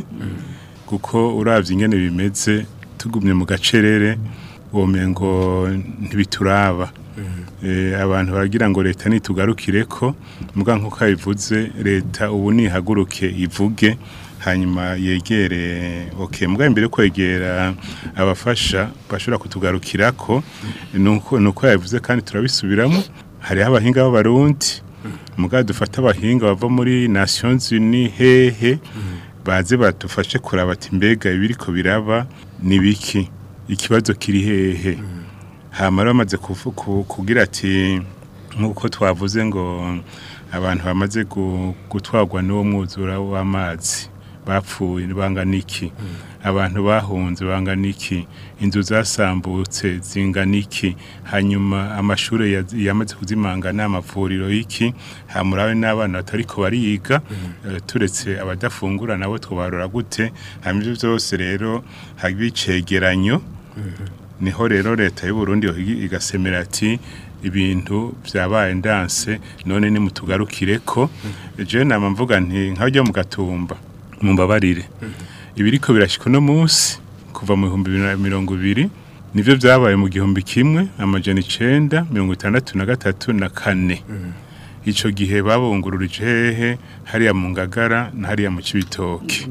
kuko uravye ingene bimeze tugumye mu gacerere womengo ntibituraba Eh, abantu baragira ngo leta nitugarukire ko muga nkuko yabivuze leta ubu nihaguruke ivuge hanyuma yegere okay muga imbere yo kwegera abafasha bashobora kutugarukirako nuko nuko yabivuze kandi turabisubiramo hariho abahinga b'abarundi muga dufata abahinga bava muri Nations Unies hehe baze badufashe kuraba ati mbega ibiriko biraba ni biki ikibazo kiri hehe hamara bamaze kuvu- ku- kugira ati nk'uko twavuze ngo abantu bamaze gu- gutwarwa n'uwo mwuzura w'amazi bapfuye bangana iki abantu bahunze bangana iki inzu zasambutse zingana iki hanyuma amashuri ya- yamaze kuzimangana amavuriro y'iki hamurawe n'abana batariko bariga eh, turetse abadafungura nabo twobarora gute hanyuma ivyo byose rero haba icegeranyo niho rero leta y'u Burundi yohigi- igasemera ati ibintu byabaye ndanse none nimutugarukire ko je nama mvuga nti nkajya mu gatumba mumbabarire ibiriko birashika no munsi kuva mu 2020 nivyo byabaye mu gihumbi kimwe amajana 9 mirongo itandatu na gatatu na kane ico gihe babungururije hehe hariya mu ngagara na hariya mu cibitoke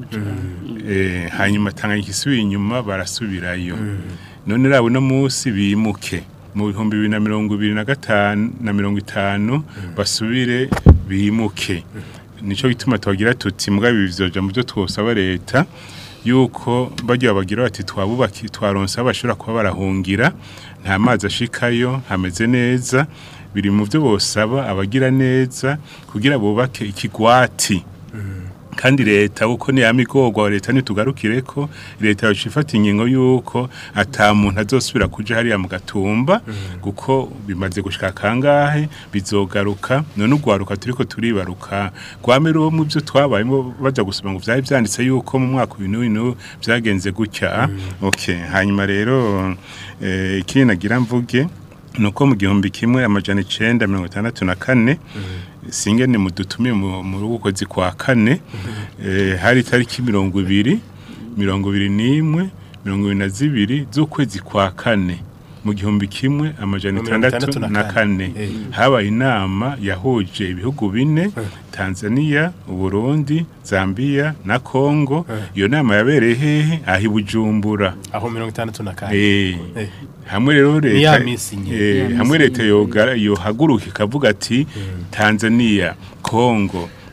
eh hanyuma tanganyika isubiye inyuma barasubirayo none rabo no munsi bimuke mu bihumbi bibiri na mirongo ibiri na gatanu na mirongo itanu basubire bimuke nico gituma twagira tuti mbwa ibi bizoja mu byo twosaba leta yuko bajya bagira bati twabubaki twaronse aho bashobora kuba barahungira nta mazi ashikayo hameze neza biri mu byo bosaba abagira neza kugira bubake ikigwati kandi leta uko ni yamigorwa leta nitugarukire ko leta yoshifata ingingo yuko ata muntu azosubira kuja hariya mu gatumba kuko bimaze gushika kangahe bizogaruka none ugwaruka turiko turibaruka gwamera uwo mu byo twabayemo baja gusoma ngo vyari vyanditse yuko mu mwaka uyu n'uyu vyagenze gutya okay hanyuma rero eh, ikindi nagira mvuge nuko mu gihumbi kimwe amajana icenda mirongo itandatu na kane singene mudutumiye mu mu rukwezi kwa kane eh, hari itariki mirongo ibiri mirongo ibiri n'imwe mirongo ibiri na zibiri z'ukwezi kwa kane mu gihumbi kimwe amajana Mirongo itandatu itandatu na na kane Eh. habaye inama yahuje ibihugu bine Tanzania Uburundi Zambia na Kongo iyo nama yabereye hehe ahi Bujumbura aho mirongo itandatu na kane Eh, Eh. hamwe rero Ni ya leta minsi nyene. eh, hamwe leta yoga yohaguruka ikavuga ati Tanzania Kongo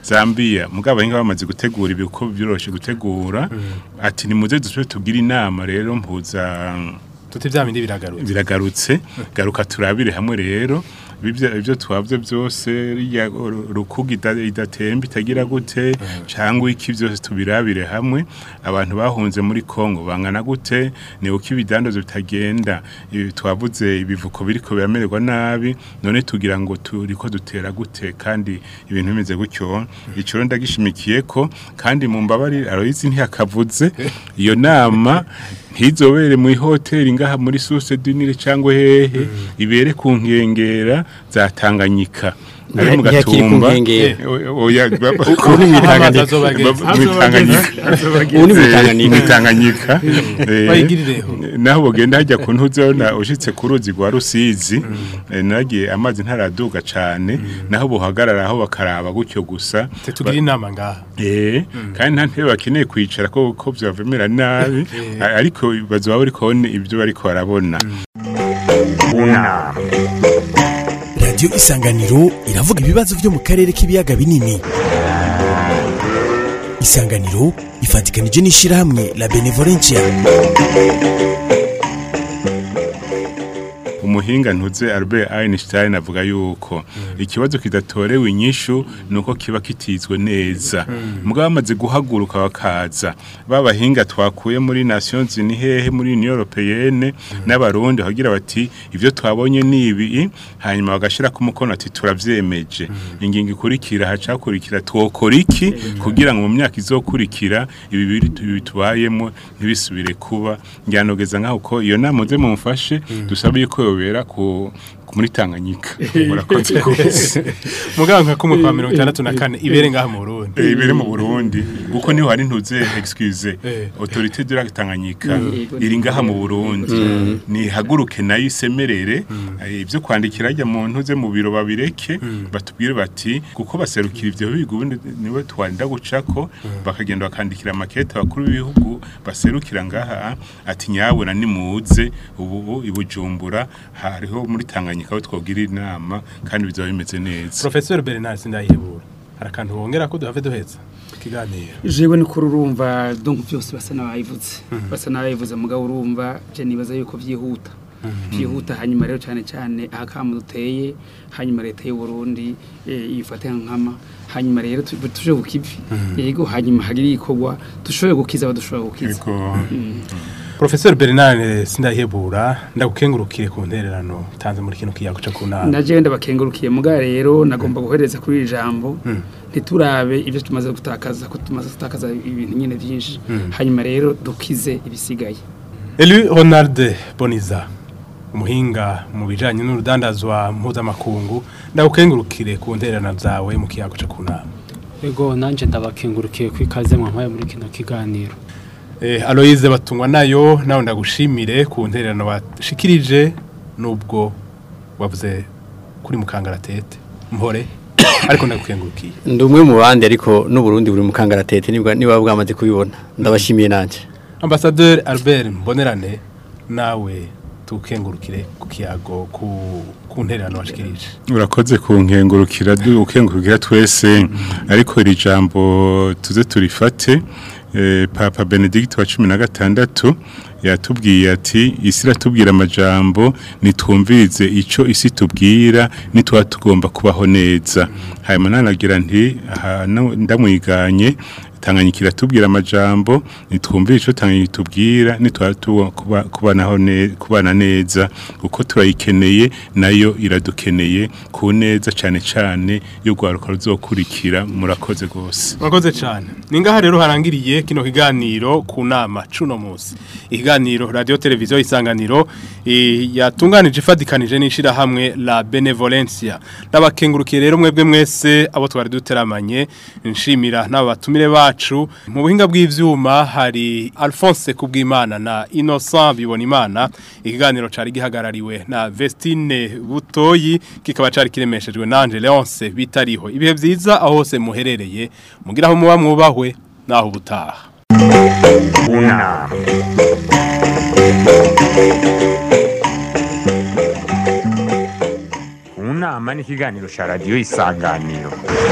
Zambia mugabo ahinga bamaze gutegura ibiko byoroshe gutegura ati nimuze dusubire tugire inama rero mpuza tuti vya bindi biragarutse biragarutse garuka turabire hamwe rero ibyo ibyo twavye byose ya rukuga ida- idatemba itagira gute cyangwa iki byose tubirabire hamwe abantu bahunze muri Kongo bangana gute ni uko ibidandazo bitagenda ibi twavuze ibivuko biriko biramererwa nabi none tugira ngo turiko dutera gute kandi ibintu bimeze gutyo ico rero ndagishimikiye ko kandi mu mbabari Aloyizi ntiyakavuze iyo nama ntizobere mu ihoteli ngaha muri Source du Nil cyangwa hehe ibere ku nkengera za Tanganyika ari mu Ntiyakiri ku gatumba nkengera. O- oya baba- Ubu ni mwitanganyika. Amazi azobageza. Baba- mwitanganyika ubu ni mwitanganyika mwitanganyika Eh, Bayigirireho. naho bogenda hajya ku ntuzona ushitse ku ruzi rwa Rusizi eh, nagiye amazi ntaraduga cane naho bohagarara aho bakaraba gutyo gusa tugira inama ngaha Eh, kandi nta ntebe bakeneye kwicara ko ko byavemera nabi a- ariko bazoba bari kubona ibyo bariko barabona unama radiyo isanganiro iravuga ibibazo byo mu karere k'ibiyaga binini isanganiro ifatikanije n'ishyirahamwe la benevolencia umuhinga ntuze Albert Einstein avuga yuko ikibazo kidatorewe inyishu nuko kiba kitizwe neza mugabo bamaze guhaguruka bakaza babahinga twakuye muri Nations Unies hehe muri Union Européenne n'abarundi bagira bati ivyo twabonye ni ibi hanyuma bagashira ku mukono ati turavyemeje ingingo ikurikira hacakurikira twokora iki kugira ngo mu myaka izokurikira ibi biri tu- tubayemo ntibisubire kuba ngiranogeza nkaho ko iyo nama muze mumfashe dusabe yuko yobera ku ku- muri Tanganyika murakoze rwose mugabo nka kumwe kwa mirongo itandatu na kane ibere ngaha mu Burundi Eh, ibere mu Burundi kuko niho hari ntuze excuse Eh. autorité de la Tanganyika iri ngaha mu Burundi ni haguruke nayo isemerere eh, ibyo kwandikira ajya mu ntuze mu biro babireke batubwire bati kuko baserukira ivyo bihugu ubundi niwe twarinda gucako bakagenda bakandikira makete abakuru b'ibihugu baserukira ngaha ati nyabona nimuze ubu ibujumbura hariho muri Tanganyika aho twogira inama kandi bizaba bimeze neza Professor Bernard Sindayihebura hari akantu wongera ko duhave duheza ikiganiro jewe ni kuri urumva donc byose basa n'abayivuze basa n'abayivuze mugabo urumva je nibaza yuko byihuta byihuta hanyuma rero cyane cyane ahakamu duteye hanyuma leta y'u Burundi eh, ifate nkama hanyuma rero tu- tuje kukivi yego hanyuma hagiri ikorwa dushoboye gukiza abadushoboye gukiza Ego. Professor Bernard Sindayihebura ndagukengurukire ku ntererano utanze muri kino kiyago cyo kunama naje ndabakengurukiye muga rero nagomba guhereza kuri iri jambo ntiturabe ibyo tumaze gutakaza ko tumaze gutakaza ibintu nyine byinshi hanyuma rero dukize ibisigaye Elu Ronald Boniza umuhinga mu bijanye n'urudandazwa mpuzamakungu ndagukengurukire ku ntererano zawe mu kiyago cyo kunama ego nanjye ndabakengurukiye ko ikaze mwampaye muri kino kiganiro Eh, Aloise batungwa nayo nawe ndagushimire ku ntererano washikirije nubwo wavuze kuri mukangaratete mpore ariko ndagukengurukiye ndi umwe mu bandi ariko n'uburundi buri mu kangaratete nibwa- niba bwamaze kubibona ndabashimiye nanjye Ambassadeur Albert Mbonerane nawe tukengurukire ku kiyago ku ku ntererano washikirije urakoze ku nkengurukira du ukengurukira twese ariko iri jambo tuze turifate eh, papa benedict wa cumi na gatandatu yatubwiye ati isi iratubwira amajambo nitwumvirize ico isi tubwira nitwa tugomba kubaho neza hanyuma nanagira nti aha, no- ndamwiganye tanganyika iratubwira amajambo nitwumvire ico tanganyika itubwira nitwa tu- kuba- kubanaho ne- kubana neza kuko turayikeneye nayo iradukeneye ku neza cyane cyane y'urwaruka ruzokurikira murakoze rwose Mwakoze cyane. Ningaha rero harangiriye kino kiganiro ku nama cuno munsi. Ikiganiro radio televiziyo isanganiro eh, yatunganije ifadikanije n'ishira hamwe la benevolencia. Nabakengurukiye rero mwebwe mwese abo twari duteramanye nshimira n'abo batumire bacu mu buhinga bw'ivyuma hari Alphonse Kubwimana na Innocent Bibonimana. Ikiganiro cari gihagarariwe na Vestine Butoyi kikaba cari kiremeshejwe na Angel Leonce bitariho. Ibihe vyiza aho hose muherereye mugira aho muba mwubahwe naho ubutaha. unama unama inama n'ikiganiro cya radiyo isanganiro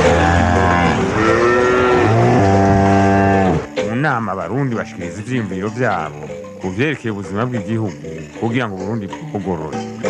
mu nama abarundi bashikiriza ivyiyumviro vyabo ku vyerekeye ubuzima bw'igihugu kugira ngo uburundi bugorore